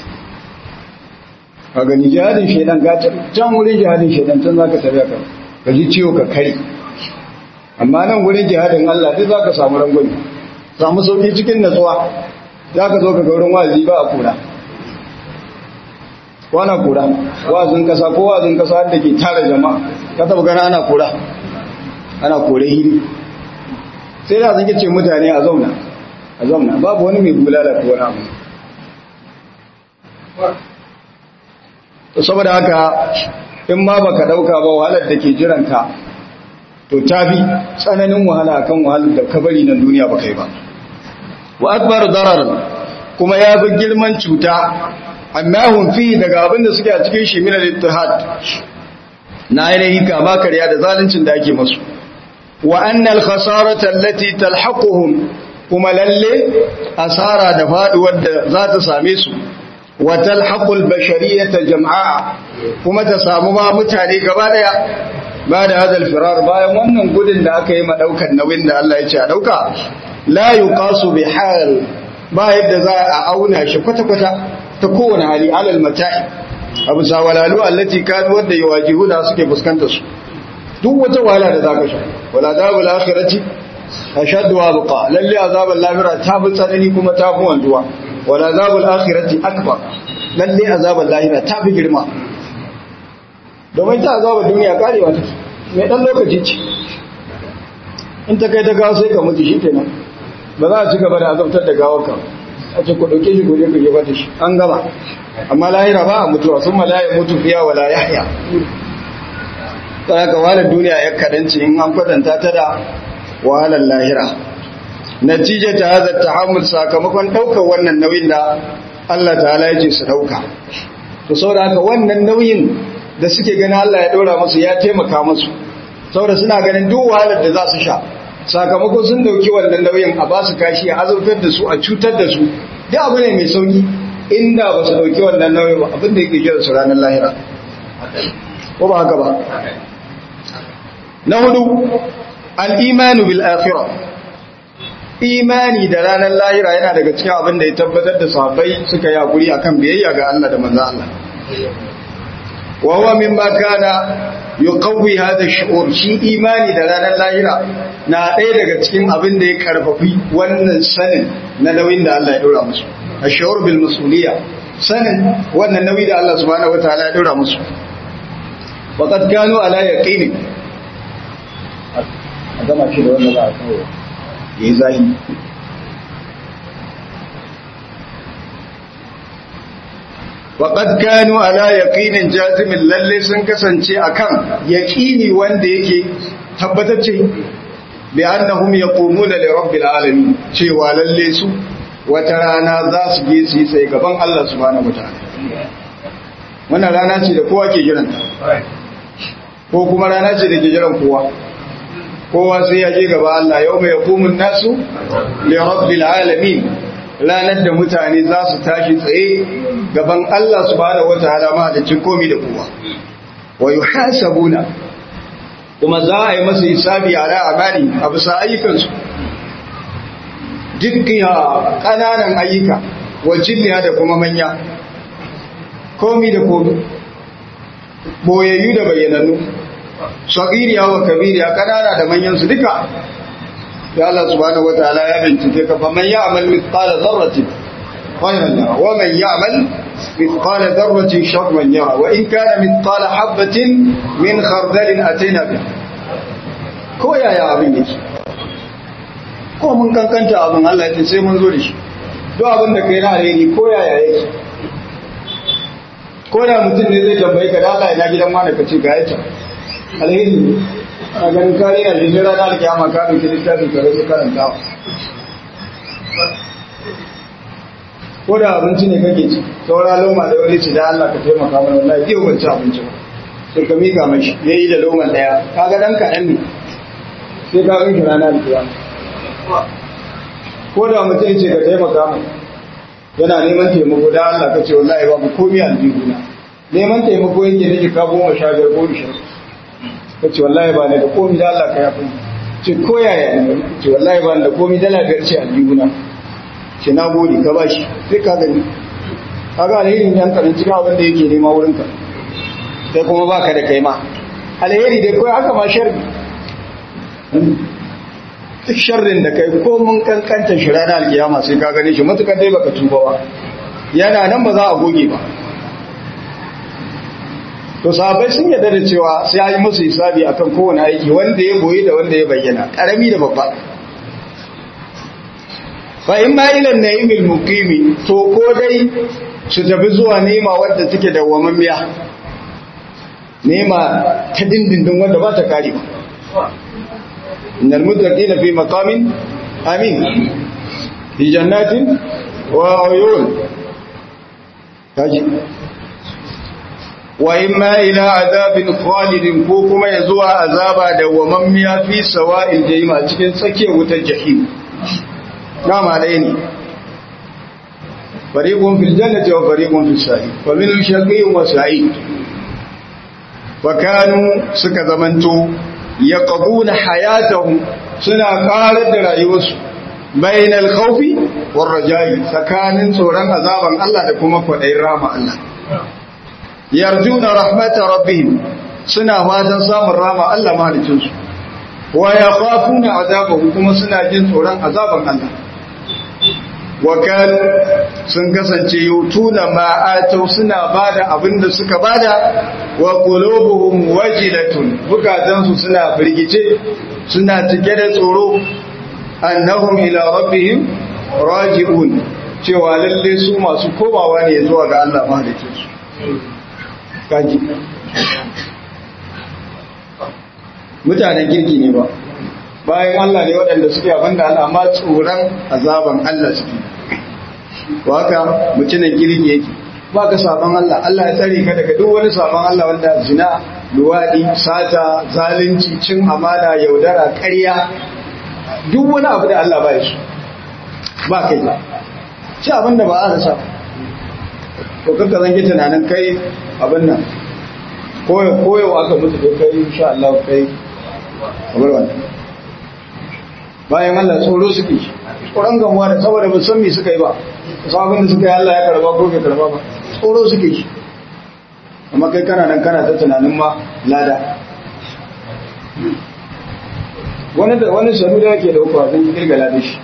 ka gani jihadin shaidan ka can wurin jihadin shaidan can za ka tafiya ka ka ji ciwo ka kare amma nan wurin jihadin Allah duk za ka samu rangwani samu sauki cikin natsuwa za ka zo ka ga wurin wazi ba a kura wana kura wazin kasa ko wazin kasa da ke tara jama'a ka taba gana ana kura ana kore hiri sai da zan ce mutane a zauna a zauna babu wani mai bulala ko wani abu to saboda haka in ma baka dauka ba wahalar da ke jiranka to tafi tsananin wahala akan wahalar da kabari nan duniya baka yi ba wa akbar darar kuma ya fi girman cuta amma hun fi daga abin da suke a cikin shi min al-ittihad na ainihi kama karya da zaluncin da ake masu wa annal khasarata allati talhaquhum kuma lalle asara da faduwar da za ta same su wa talhaqul bashariyata jam'a kuma ta samu ma mutane gaba daya ba da hadal firar bayan wannan gudun da aka yi ma daukan nauyin da Allah ya ce a dauka la yuqasu bi hal ba yadda za a auna shi kwata kwata ta kowane hali alal mata'i abu sawalalu allati kanu wadda yawajihuda suke fuskantar su duk wata wahala da zaka sha wala dabul akhirati ashaddu wa baqa lalle azabul lahira ta fi tsanani kuma ta fi wanzuwa wala azabul akhirati akbar lalle azabul lahira ta fi girma domin ta azabul duniya karewa take mai dan lokaci ce in ta kai ta gawo sai ka mutu shikenan ba za a ci gaba da azabtar da gawarka a ce ku dauke shi gobe ku je bata shi an gama amma lahira ba a mutuwa sun malaye mutu fiya wala yahya ta haka wahalar duniya ya kadanci in an kwatanta ta da wahalar lahira natija ta hazar tahammul sakamakon ɗaukar wannan nauyin da Allah ta'ala ya ce su ɗauka to saboda haka wannan nauyin da suke gani Allah ya ɗora musu ya taimaka musu saboda suna ganin duk wahalar da za su sha sakamakon sun ɗauki wannan nauyin a ba su kashi a azurtar da su a cutar da su duk abu ne mai sauki inda ba su ɗauki wannan nauyin ba abin da yake jira su ranar lahira ko ba haka ba na hudu al'imanu bil akhirah imani da ranar lahira yana daga cikin abin da ya tabbatar da sahabbai suka yi hakuri akan biyayya ga Allah da manzo Allah wa huwa mimma kana yuqawwi hada shu'ur shi imani da ranar lahira na ɗaya daga cikin abin da ya karfafi wannan sanin na nauyin da Allah ya dora musu ashur bil mas'uliyya sanin wannan nauyi da Allah subhanahu wataala ya dora musu faqad kanu ala yaqini a gama shi da wanda za a kawo ya yi zahi waƙad kanu ala yaƙinin jazimin lalle sun kasance akan yaƙini wanda yake tabbatacce bi annahum yaqumuna li rabbil alamin cewa lalle su wata rana za su je su yi sai gaban Allah subhanahu wataala wannan rana ce da kowa ke jiranta ko kuma rana ce da ke jiran kowa kowa sai ya je gaba Allah yau mai hukumun nasu li rabbil alamin ranar da mutane za su tashi tsaye gaban Allah subhanahu wataala ma da cin komi da kowa wa yuhasabuna kuma za a yi masa hisabi ala amali a bisa ayyukansu dukkiya kananan ayyuka wa jinniya da kuma manya komi da komi boyayyu da bayyanannu sagiriya wa kabiriya kanana da manyan su duka da Allah subhanahu wataala ya bincike ka faman ya'mal mithqala dharratin khayran yara wa man ya'mal mithqala dharratin sharran yara wa in kana mithqala habatin min khardalin ataina bi ko yaya abin yake ko mun kankanta abin Allah ya ce sai mun zo da shi duk abin da kai na alheri ko yaya yake ko da mutum ne zai tambaye ka da Allah ina gidan wani ka ce ga yace alheri ne a ganin kare na jirgin ranar kyama ka ɗauki littafin ka rasu karantawa ko da abinci ne kake ci saura loma da wani ci da Allah ka taimaka mana wallahi zai ban ci abinci ba sai ka mika mashi ya yi da loman ɗaya ka ga ɗan kaɗan ne sai ka ɗauki ranar kyama ko da mutum ce ka taimaka mana yana neman taimako da Allah ka ce wallahi babu komai aljihuna neman taimako yake ne ka goma sha biyar ko ishirin ka ce wallahi ba ne da komi da Allah ka yafi ce ko yaya ne ce wallahi ba ne da komi dala biyar ce aljihuna ce na gode ka ba shi sai ka gani ka ga alherin yan karin cikin abin da yake nema wurin ka sai kuma ba ka da kai ma alheri dai kawai haka ma sharri duk sharrin da kai ko mun kankanta shi ranar alkiyama sai ka gane shi matukar dai baka tuba ba yana nan ba za a goge ba to sahabbai sun yarda da cewa sai an yi musu hisabi akan kowane aiki wanda ya goyi da wanda ya bayyana karami da babba fa in ma ila na'imil muqimi to ko dai su tafi zuwa nema wadda take da wamammiya nema ta dindindin wanda ba ta kare ba innal muttaqina fi maqamin amin fi jannatin wa uyun kaji wa imma ila azabin khalidin ko kuma ya zuwa azaba da wamammiya fi sawa'il jahim a cikin tsakiyar wutar jahim dama dai ne fariqun fil jannati wa fariqun fis sa'id fa min shaqiyin wa sa'id wa kanu suka zamanto yaqbuna hayatahum suna karar da rayuwarsu bainal khawfi war raja'i tsakanin tsoron azaban Allah da kuma kwadayin rama Allah yarjuna rahmatar rabbihim suna fatan samun rama Allah mahalicinsu wa yakhafuna azabahu kuma suna jin tsoron azaban Allah wa kanu sun kasance yutuna ma atau suna bada abinda suka bada wa qulubuhum wajilatun bukatansu suna firgice suna cike da tsoro annahum ila rabbihim raji'un cewa lalle su masu komawa ne zuwa ga Allah mahalicinsu kaji mutanen kirki ne ba bayan Allah ne waɗanda suke abin da Allah amma tsoron azaban Allah suke ba haka mutumin kirki yake ba ka saban Allah Allah ya tsare ka daga duk wani saban Allah wanda zina luwaɗi sata zalunci cin amana yaudara ƙarya duk wani abu da Allah ba shi ba kai ci abin da ba a rasa to kanka zan ki tunanin kai abin nan koyo aka mutu da kai insha Allah kai kamar wannan bayan Allah tsoro suke tsoron gamuwa da saboda ba san me suka yi ba sabon da suka yi Allah ya karba ko bai karba ba tsoro suke shi amma kai kana nan kana ta tunanin ma lada wani da wani sanu da yake da hukwa zan kirga lada shi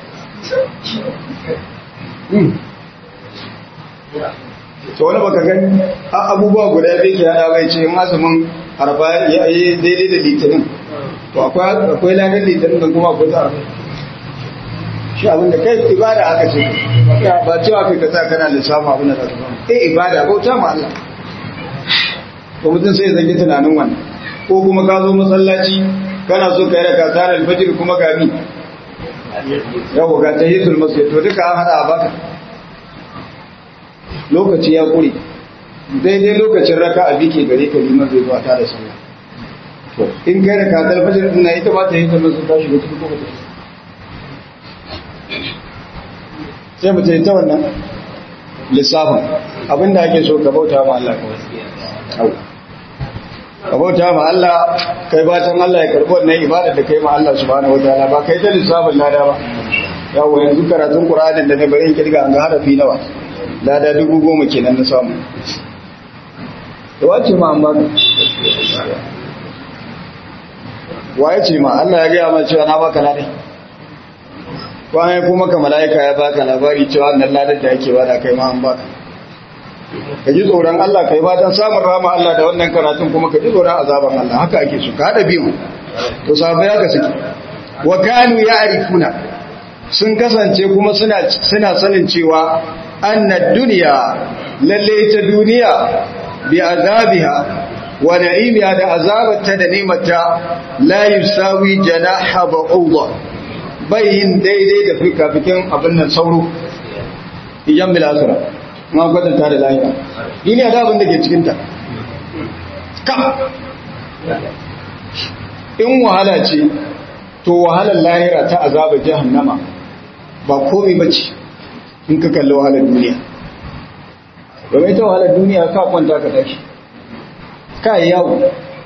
to wani baka gani abubuwa guda biyu ke hada bai ce azumin arba ya yi daidai da litinin to akwai lagar litinin da kuma akwai ta arba shi abin da kai ibada aka ce ba cewa kai ka sa kana lissafa abin da za ka samu eh ibada bauta ma Allah ko mutum sai zage tunanin wannan ko kuma ka zo masallaci kana so ka yi raka tsara alfajir kuma ga mi yau ga tahiyatul masjid to duka an hada a baka lokaci ya kure daidai lokacin raka a bike gare ka liman zai zuwa ta da sallah to in kai raka ta alfajir din na ita ba ta yi ta masu tashi da kuma ta sai mu ta wannan lissafin abinda ake so ka bauta ma Allah kawai ka bauta ma Allah kai batan Allah ya karbi wannan ibada da kai ma Allah subhanahu wataala ba kai ta lissafin lada ba yawo yanzu karatun Qur'anin da ne bari in kirga an ga harafi nawa lada dubu goma kenan na samu da wace ma amma waye ce ma Allah ya gaya ma cewa na baka lada kwanan kuma ka mala'ika ya baka labari cewa annan ladar da yake bada kai ma an baka ka ji tsoron Allah kai fatan samun rama Allah da wannan karatun kuma ka ji tsoron azaban Allah haka ake su ka haɗa biyu to sabai haka suke wa kanu ya'rifuna sun kasance kuma suna suna sanin cewa annad dunya lalle ita duniya bi azabiha wa na'imiha da azabarta da ni'mata la yusawi janaha ba'udha bayin daidai da fikafikin abin nan sauro iyan bilasura ma kwatanta da lahira duniya da abin da ke cikinta ka in wahala ce to wahalar lahira ta azaba jahannama ba komai bace in ka kalli wahalar duniya domin ita wahalar duniya ka kwanta ka tashi ka yi yawo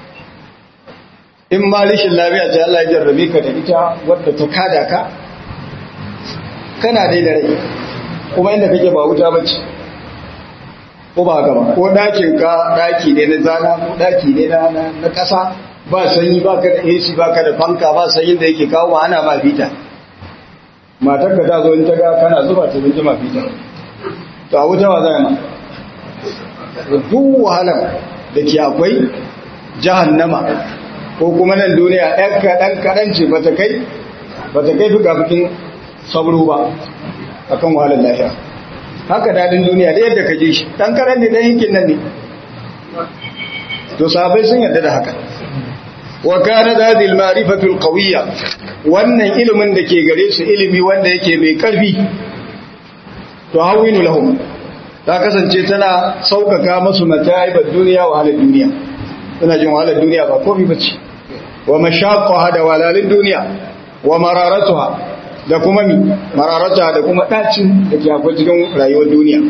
in ma rishin lafiya ce Allah ya jarrabe ka da ita wadda ta kada ka kana dai da rai kuma inda kake ba wuta bace ko ba gaba ko dakin ka daki ne na zana ko daki ne na na kasa ba sanyi ba ka da AC ba ka da fanka ba sanyin da yake kawo ana ma fita matar ka ta zo in ta ga kana zuba ta bin ma fita to a wuta wa zai ma duk wahalar da ke akwai jahannama ko kuma nan duniya ɗan kaɗan kaɗan ce ba ta kai ba ta kai fuka fukin sabro ba a kan wahalar lafiya haka daɗin duniya da yadda ka ji shi ɗan kaɗan ne ɗan yankin nan ne to sahabbai sun yarda da haka wa kana hadhihi al-ma'rifatu al-qawiyya wannan ilimin da ke gare su ilimi wanda yake mai karfi to hawinu lahum ta kasance tana saukaka masu mataibar duniya wa halin duniya suna jin wahalar duniya ba komai bace wa mashaqqaha da walalin duniya wa mararatuha da kuma mi mararatuha da kuma dacin da ke akwai cikin rayuwar duniya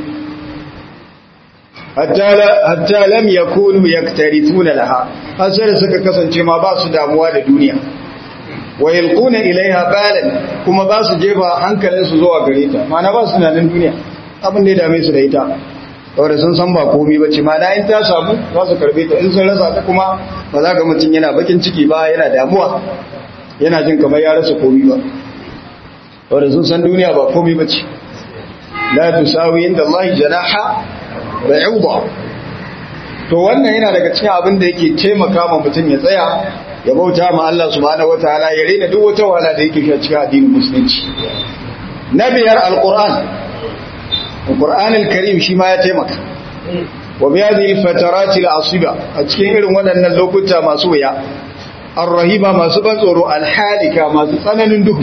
hatta lam yakunu yaktarithuna laha har sai suka kasance ma ba su damuwa da duniya wa yalquna ilaiha balan kuma ba su jefa hankalin su zuwa gare ta mana ba su nan duniya abin da ya dame su da ita saboda sun san ba komai bace mana in ta samu za su karbe ta in sun rasa ta kuma ba za ga mutum yana bakin ciki ba yana damuwa yana jin kamar ya rasa komai ba saboda sun san duniya ba komai bace la tusawi inda Allah janaha ba'uda to wannan yana daga cikin abin da yake taimaka ma mutum ya tsaya ya bauta ma Allah subhanahu wataala ya rena duk wata wahala da yake cikin addinin musulunci na biyar alquran alquran alkarim shi ma ya taimaka wa bi hadhihi alfatarat alasiba a cikin irin waɗannan lokuta masu wuya arrahiba masu ban tsoro alhalika masu tsananin duhu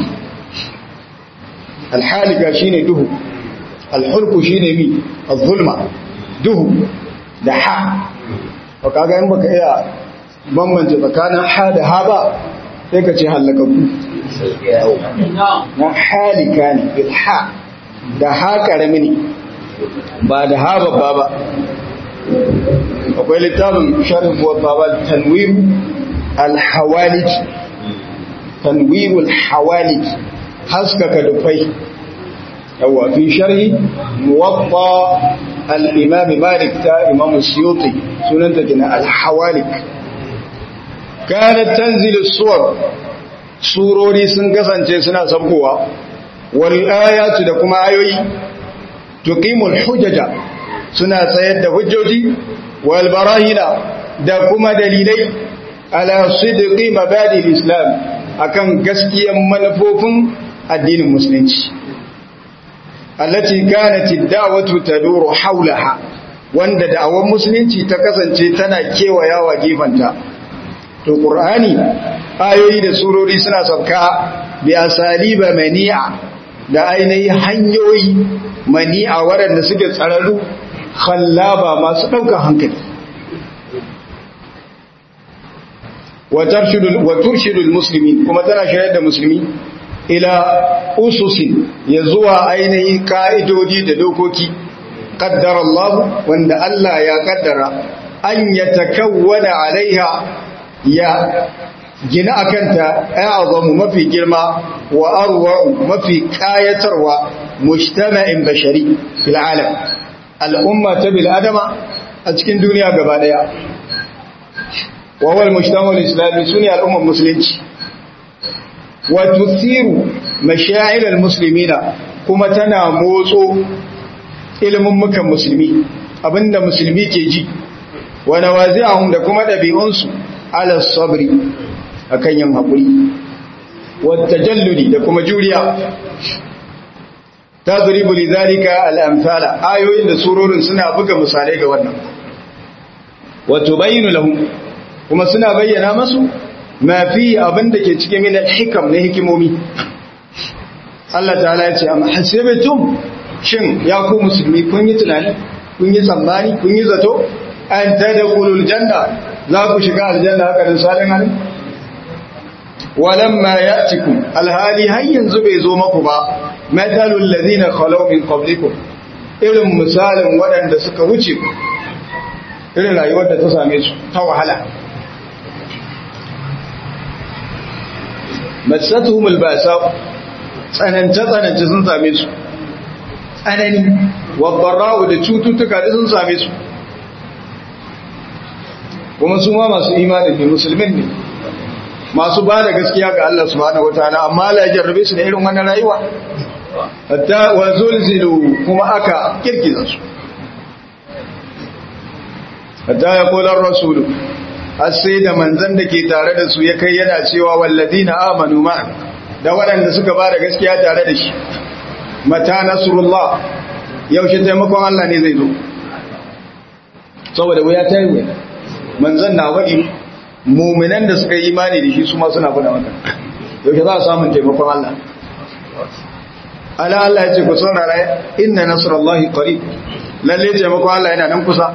alhalika shine duhu alhulku shine mi az-zulma duhu da ha ba kaga in baka iya bambance tsakanin ha da ha ba sai ka ce halakaku na halika ne bil ha da ha karami ne ba da ha babba ba akwai littafin sharif wa baba tanwir al-hawalij tanwir al-hawalij haskaka dufai yawa fi sharhi muwatta al-imam malik ta imam suyuti sunanta kina al-hawalik kanat tanzilu suwar surori sun kasance suna sabkowa wal ayatu da kuma ayoyi tuqimul hujaja suna tsayar da hujjoji wal barahina da kuma dalilai ala sidqi mabadi islam akan gaskiyan manufofin addinin musulunci allati kanat ad-da'watu taduru hawlaha wanda da'awar musulunci ta kasance tana kewayawa gefanta to qur'ani ayoyi da surori suna sauka bi asaliba mani'a da ainihin hanyoyi mani'a waɗanda suke tsararru khallaba masu ɗaukar hankali wa turshidul muslimin kuma tana shayar da musulmi ila ususin ya zuwa ainihin ka'idodi da dokoki qaddara Allah wanda Allah ya kaddara an yatakawwana alaiha ya gina akanta azamu mafi girma wa arwa'u mafi kayatarwa mujtama'in bashari fil alam al'umma ta bil adama a cikin duniya gaba daya wa wal mujtama'ul islami sune al'ummar musulunci wa tuthiru mashaa'ir al muslimina kuma tana motso ilimin mukan musulmi abinda musulmi ke ji wa nawazi'ahum da kuma dabi'unsu ala sabri akan yin haƙuri wata jalludi da kuma juriya ta zuribu lizarika al'amfala ayoyin da surorin suna buga misalai ga wannan wato bayyana lahum kuma suna bayyana masu mafi abin da ke cikin min hikam na hikimomi Allah ta'ala ya ce amma hasibatum shin ya ku musulmi kun yi tunani kun yi tsammani kun yi zato an tadkhulul janna za ku shiga aljanna haka da salin halin walamma ya'tikum alhali har yanzu bai zo maku ba matalul ladina khalaw min qablikum irin misalin waɗanda suka wuce ku irin rayuwar da ta same su ta wahala masatuhum albasa tsanance tsanance sun same su tsanani wadarra'u da cututtuka da sun same su kuma su ma masu imanin ne musulmin ne masu ba da gaskiya ga Allah subhanahu wataala amma Allah ya jarrabe su da irin wannan rayuwa hatta wa zulzilu kuma aka kirkiza su hatta ya kula rasulu har sai da manzon da ke tare da su ya kai yana cewa walladina amanu ma da waɗanda suka ba da gaskiya tare da shi mata nasrullah yaushe taimakon Allah ne zai zo saboda wuya ta yi wuya manzon na faɗi muminan da suka yi imani da shi su ma suna faɗa maka yau za a samun taimakon Allah ala Allah ya ce ku saurara inna nasrullahi qarib lalle taimakon Allah yana nan kusa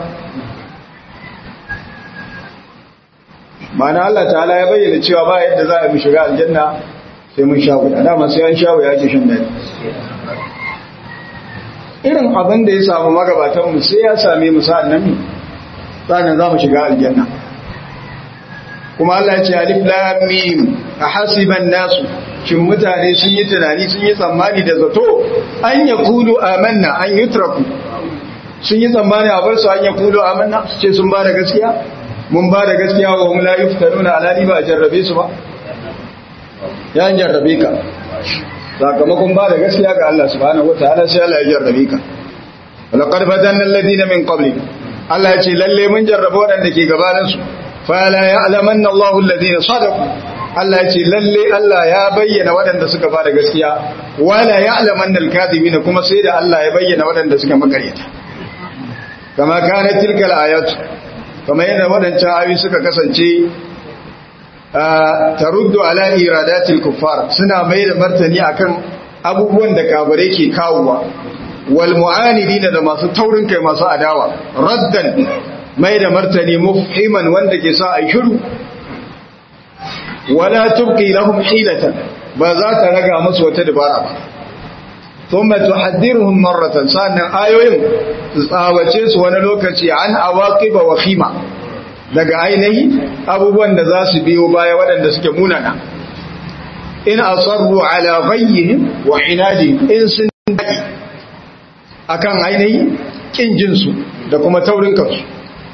ma'ana Allah ta'ala ya bayyana cewa ba yadda za a mu shiga aljanna sai mun sha wuya dama sai an sha wuya ake shan dadi irin abin da ya samu magabatan mu sai ya same mu sa'an nan sa'an za mu shiga aljanna kuma Allah ya ce alif lam mim ahasiban nasu shin mutane sun yi tunani sun yi tsammani da zato an yakulu amanna an yutraku sun yi tsammani a bar su an yakulu amanna su ce sun ba da gaskiya mun ba da gaskiya wa hum la yuftaruna alani ba a jarrabe su ba ya jarrabe ka sakamakon ba da gaskiya ga Allah subhanahu wataala sai Allah ya jarrabe ka laqad fatanna alladhina min qabli Allah ya ce lalle mun jarraba wadanda ke gabanin su fa la ya'lamanna Allahu alladhina sadaqu Allah ya ce lalle Allah ya bayyana wadanda suka ba da gaskiya wala ya'lamanna al-kadhibina kuma sai da Allah ya bayyana wadanda suka makaryata kama kana tilkal ayatu kamar yadda waɗancan ayoyi suka kasance taruddu ala iradatil kuffar suna mai da martani akan abubuwan da kafirai ke kawowa wal mu'anidina da masu taurin kai masu adawa raddan mai da martani mufhiman wanda ke sa ai shiru wala tubqi lahum hilatan ba za ta raga musu wata dabara ba thumma tuhaddiruhum marratan sannan ayoyin tsawace su wani lokaci an awaqiba wa khima daga ainihi abubuwan da za su biyo baya waɗanda suke munana in asarru ala ghayyihim wa inadihim in sun akan ainihi kin jinsu da kuma taurin kansu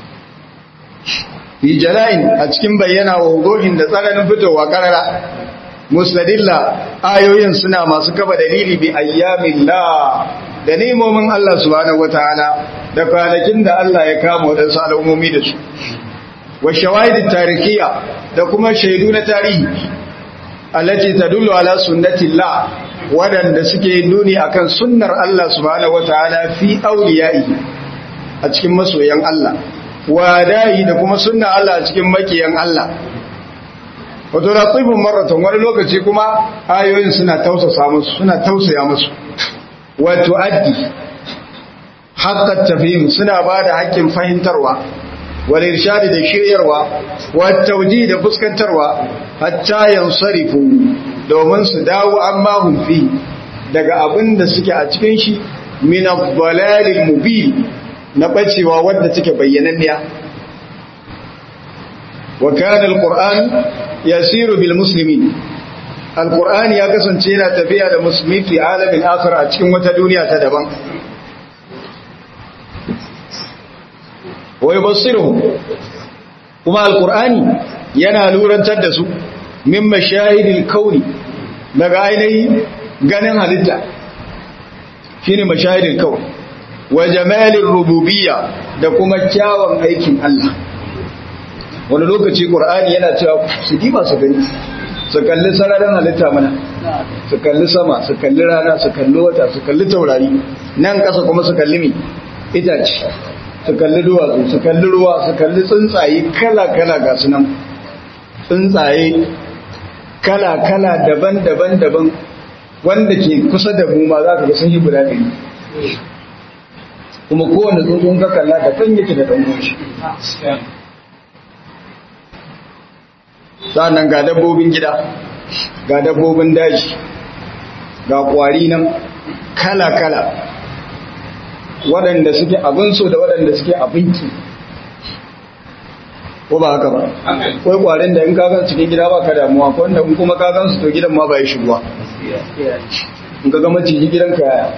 fi jala'in a cikin bayyana wa hudohin da tsananin fitowa karara musladilla ayoyin suna masu kafa dalili bi ayyamin la da nemomin Allah subhanahu wataala da kwanakin da Allah ya kama waɗansu al'ummomi da su wa shawahidin tarikiya da kuma shaidu na tarihi allati tadullu ala sunnatillah wadanda suke nuni akan sunnar Allah subhanahu wataala fi awliyai a cikin masoyan Allah wa da'i da kuma sunnar Allah a cikin makiyan Allah wato ratibun marratan wani lokaci kuma ayoyin suna tausasa musu suna tausaya musu wa tuaddi haqqat tafhim suna bada haƙƙin fahimtarwa wal irshadi da shiryarwa wa tawji da fuskantarwa hatta yansarifu domin su dawo amma hum fi daga abin da suke a cikin shi min ad-dalalil mubin na bacewa wanda take bayyananniya wa kana al-qur'an yasiru bil muslimin al-qur'ani ya kasance yana tafiya da musulmi fi alamin akhir a cikin wata duniya ta daban wa yubassiruhum kuma alqur'ani yana lurantar da su min mashahidil kauni daga ainihi ganin halitta shine mashahidil kauni wa jamalin rububiyya da kuma kyawun aikin Allah wani lokaci qur'ani yana cewa su diba su gani su kalli sararin halitta mana su kalli sama su kalli rana su kalli wata su kalli taurari nan kasa kuma su kalli mi itace su kalli duwatsu su kalli ruwa su kalli tsuntsaye kala-kala ga su nan tsuntsaye kala-kala daban-daban daban wanda ke kusa da mu ma za ka ga sun yi guda ɗari kuma kowane tsuntsun ka kalla da kan yake da ɗan goshi sa'annan ga dabbobin gida ga dabbobin daji ga ƙwari nan kala-kala waɗanda suke abin so da waɗanda suke abinci ko ba haka ba kawai ƙwarin da in kagan cikin gida ba ka damuwa ko wanda in kuma kagan su to gidan ma ba ya shigowa in ka gama ciki gidan ka yaya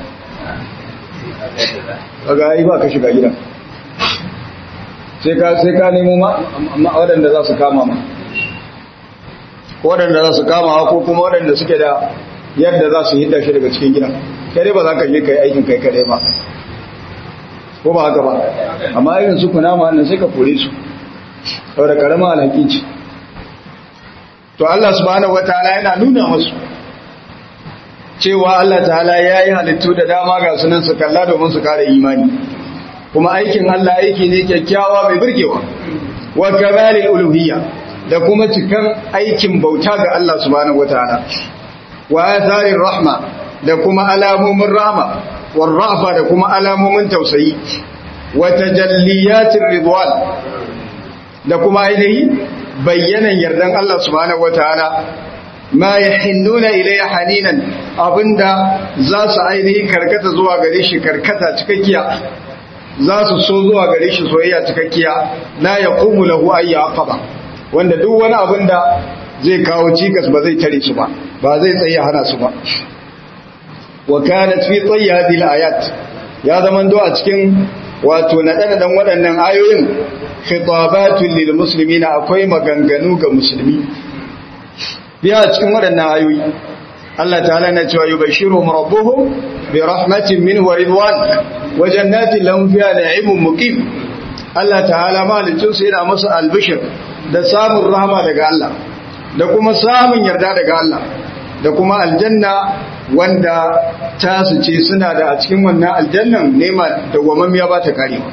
kaga yi ba ka shiga gidan sai ka sai ka nemo ma waɗanda za su kama ma waɗanda za su kama ko kuma waɗanda suke da yadda za su hidda shi daga cikin gidan kai dai ba za ka je ka yi aikin kai kadai ba ko ba haka ba amma irin su kunama wannan sai ka kore su saboda karama alhaki ce to Allah subhanahu wataala yana nuna musu cewa Allah ta'ala ya yi halittu da dama ga sunan su kalla domin su kare imani kuma aikin Allah aiki ne kyakkyawa mai burgewa wa kamalil uluhiyya da kuma cikan aikin bauta ga Allah subhanahu wataala wa atharir rahma da kuma alamomin rahma war rafa da kuma alamomin tausayi wa tajalliyatir ridwan da kuma ainihi bayyanan yardan Allah subhanahu wataala ma yahinnuna ilayya haninan abinda za su ainihi karkata zuwa gare shi karkata cikakkiya za su so zuwa gare shi soyayya cikakkiya la yaqumu lahu ayya aqaba wanda duk wani abin da zai kawo cikas ba zai tare su ba ba zai tsaye hana su ba wa kanat fi tsayi hadhihi ayat ya zaman do a cikin wato naɗe-naɗen waɗannan ayoyin khitabatun lil muslimina akwai maganganu ga musulmi biya cikin waɗannan ayoyi Allah ta'ala na cewa yubashiruhum rabbuhum bi rahmatin minhu wa ridwan wa jannatin lahum fiha na'imun muqim Allah ta'ala malicin su yana musu albishir da samun rahama daga Allah da kuma samun yarda daga Allah da kuma aljanna wanda ta su ce suna da a cikin wannan aljannan nema da gwamammiya ba ta karewa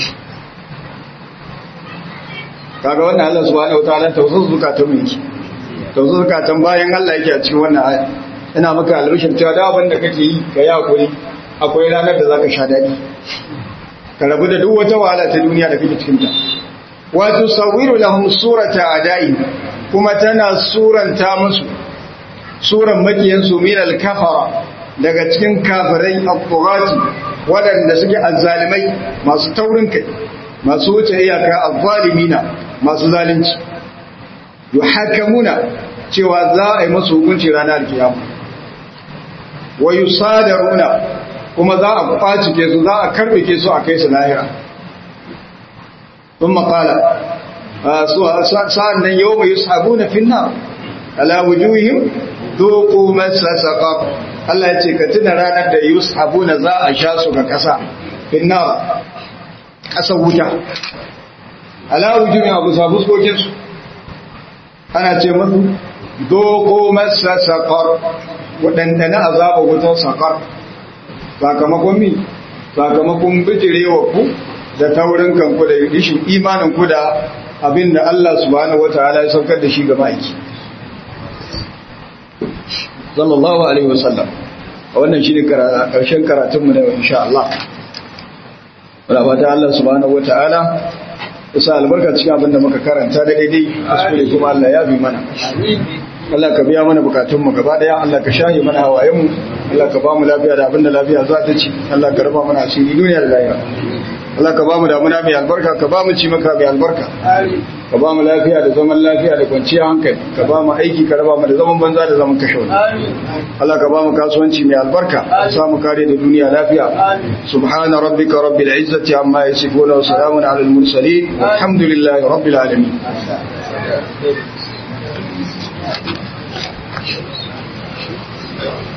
kaga wannan Allah subhanahu wataala tausasu zukatan mu yake tausasu zukatan bayan Allah yake a cikin wannan aya ina maka albishir cewa da abin da kake yi ka yi hakuri akwai ranar da zaka sha dadi ka rabu da duk wata wahala ta duniya da kake cikin ta wato sawiru lahum surata adai kuma tana suranta musu suran makiyansu min al-kafara daga cikin kafirai al-tughati waɗanda suke azzalimai masu taurin kai masu wuce iyaka azzalimina masu zalunci yuhakamuna cewa za a yi masu hukunci ranar kiyama wa yusadaruna kuma za a kwacike su za a karbike su a kai su lahira ثم قال sa'an nan yau mai yusabu na finna ala wujuhim doku masa saƙaƙ Allah ya ce ka tuna ranar da yusabu na za a sha su ga ƙasa finna ƙasa wuta ala wujuhim abu sabu skokinsu ana ce masu doku masa saƙar waɗanda na azaba wutar saƙar sakamakon mi sakamakon bijirewa ku da taurin kanku da rishin imanin ku da abin da Allah subhanahu wataala ya saukar da shi ga ma'aiki sallallahu alaihi wasallam a wannan shine karshen karatun mu da insha Allah wala fata Allah subhanahu wataala isa albarka cikin abin da muka karanta da daidai kuskure kuma Allah ya bi mana Allah ka biya mana bukatun mu gaba daya Allah ka shahi mana hawayen mu Allah ka ba mu lafiya da abin da lafiya za ta ci Allah ka raba mana asiri duniya da lahira Allah ka ba mu damuna mai albarka ka ba mu ci maka mai albarka ka ba mu lafiya da zaman lafiya da kwanciyar hankali ka ba mu aiki ka raba mu da zaman banza da zaman kashe wani Allah ka ba mu kasuwanci mai albarka ka sa mu kare da duniya lafiya subhana rabbika rabbil izzati amma yasifuna wa salamun alal mursalin walhamdulillahi rabbil alamin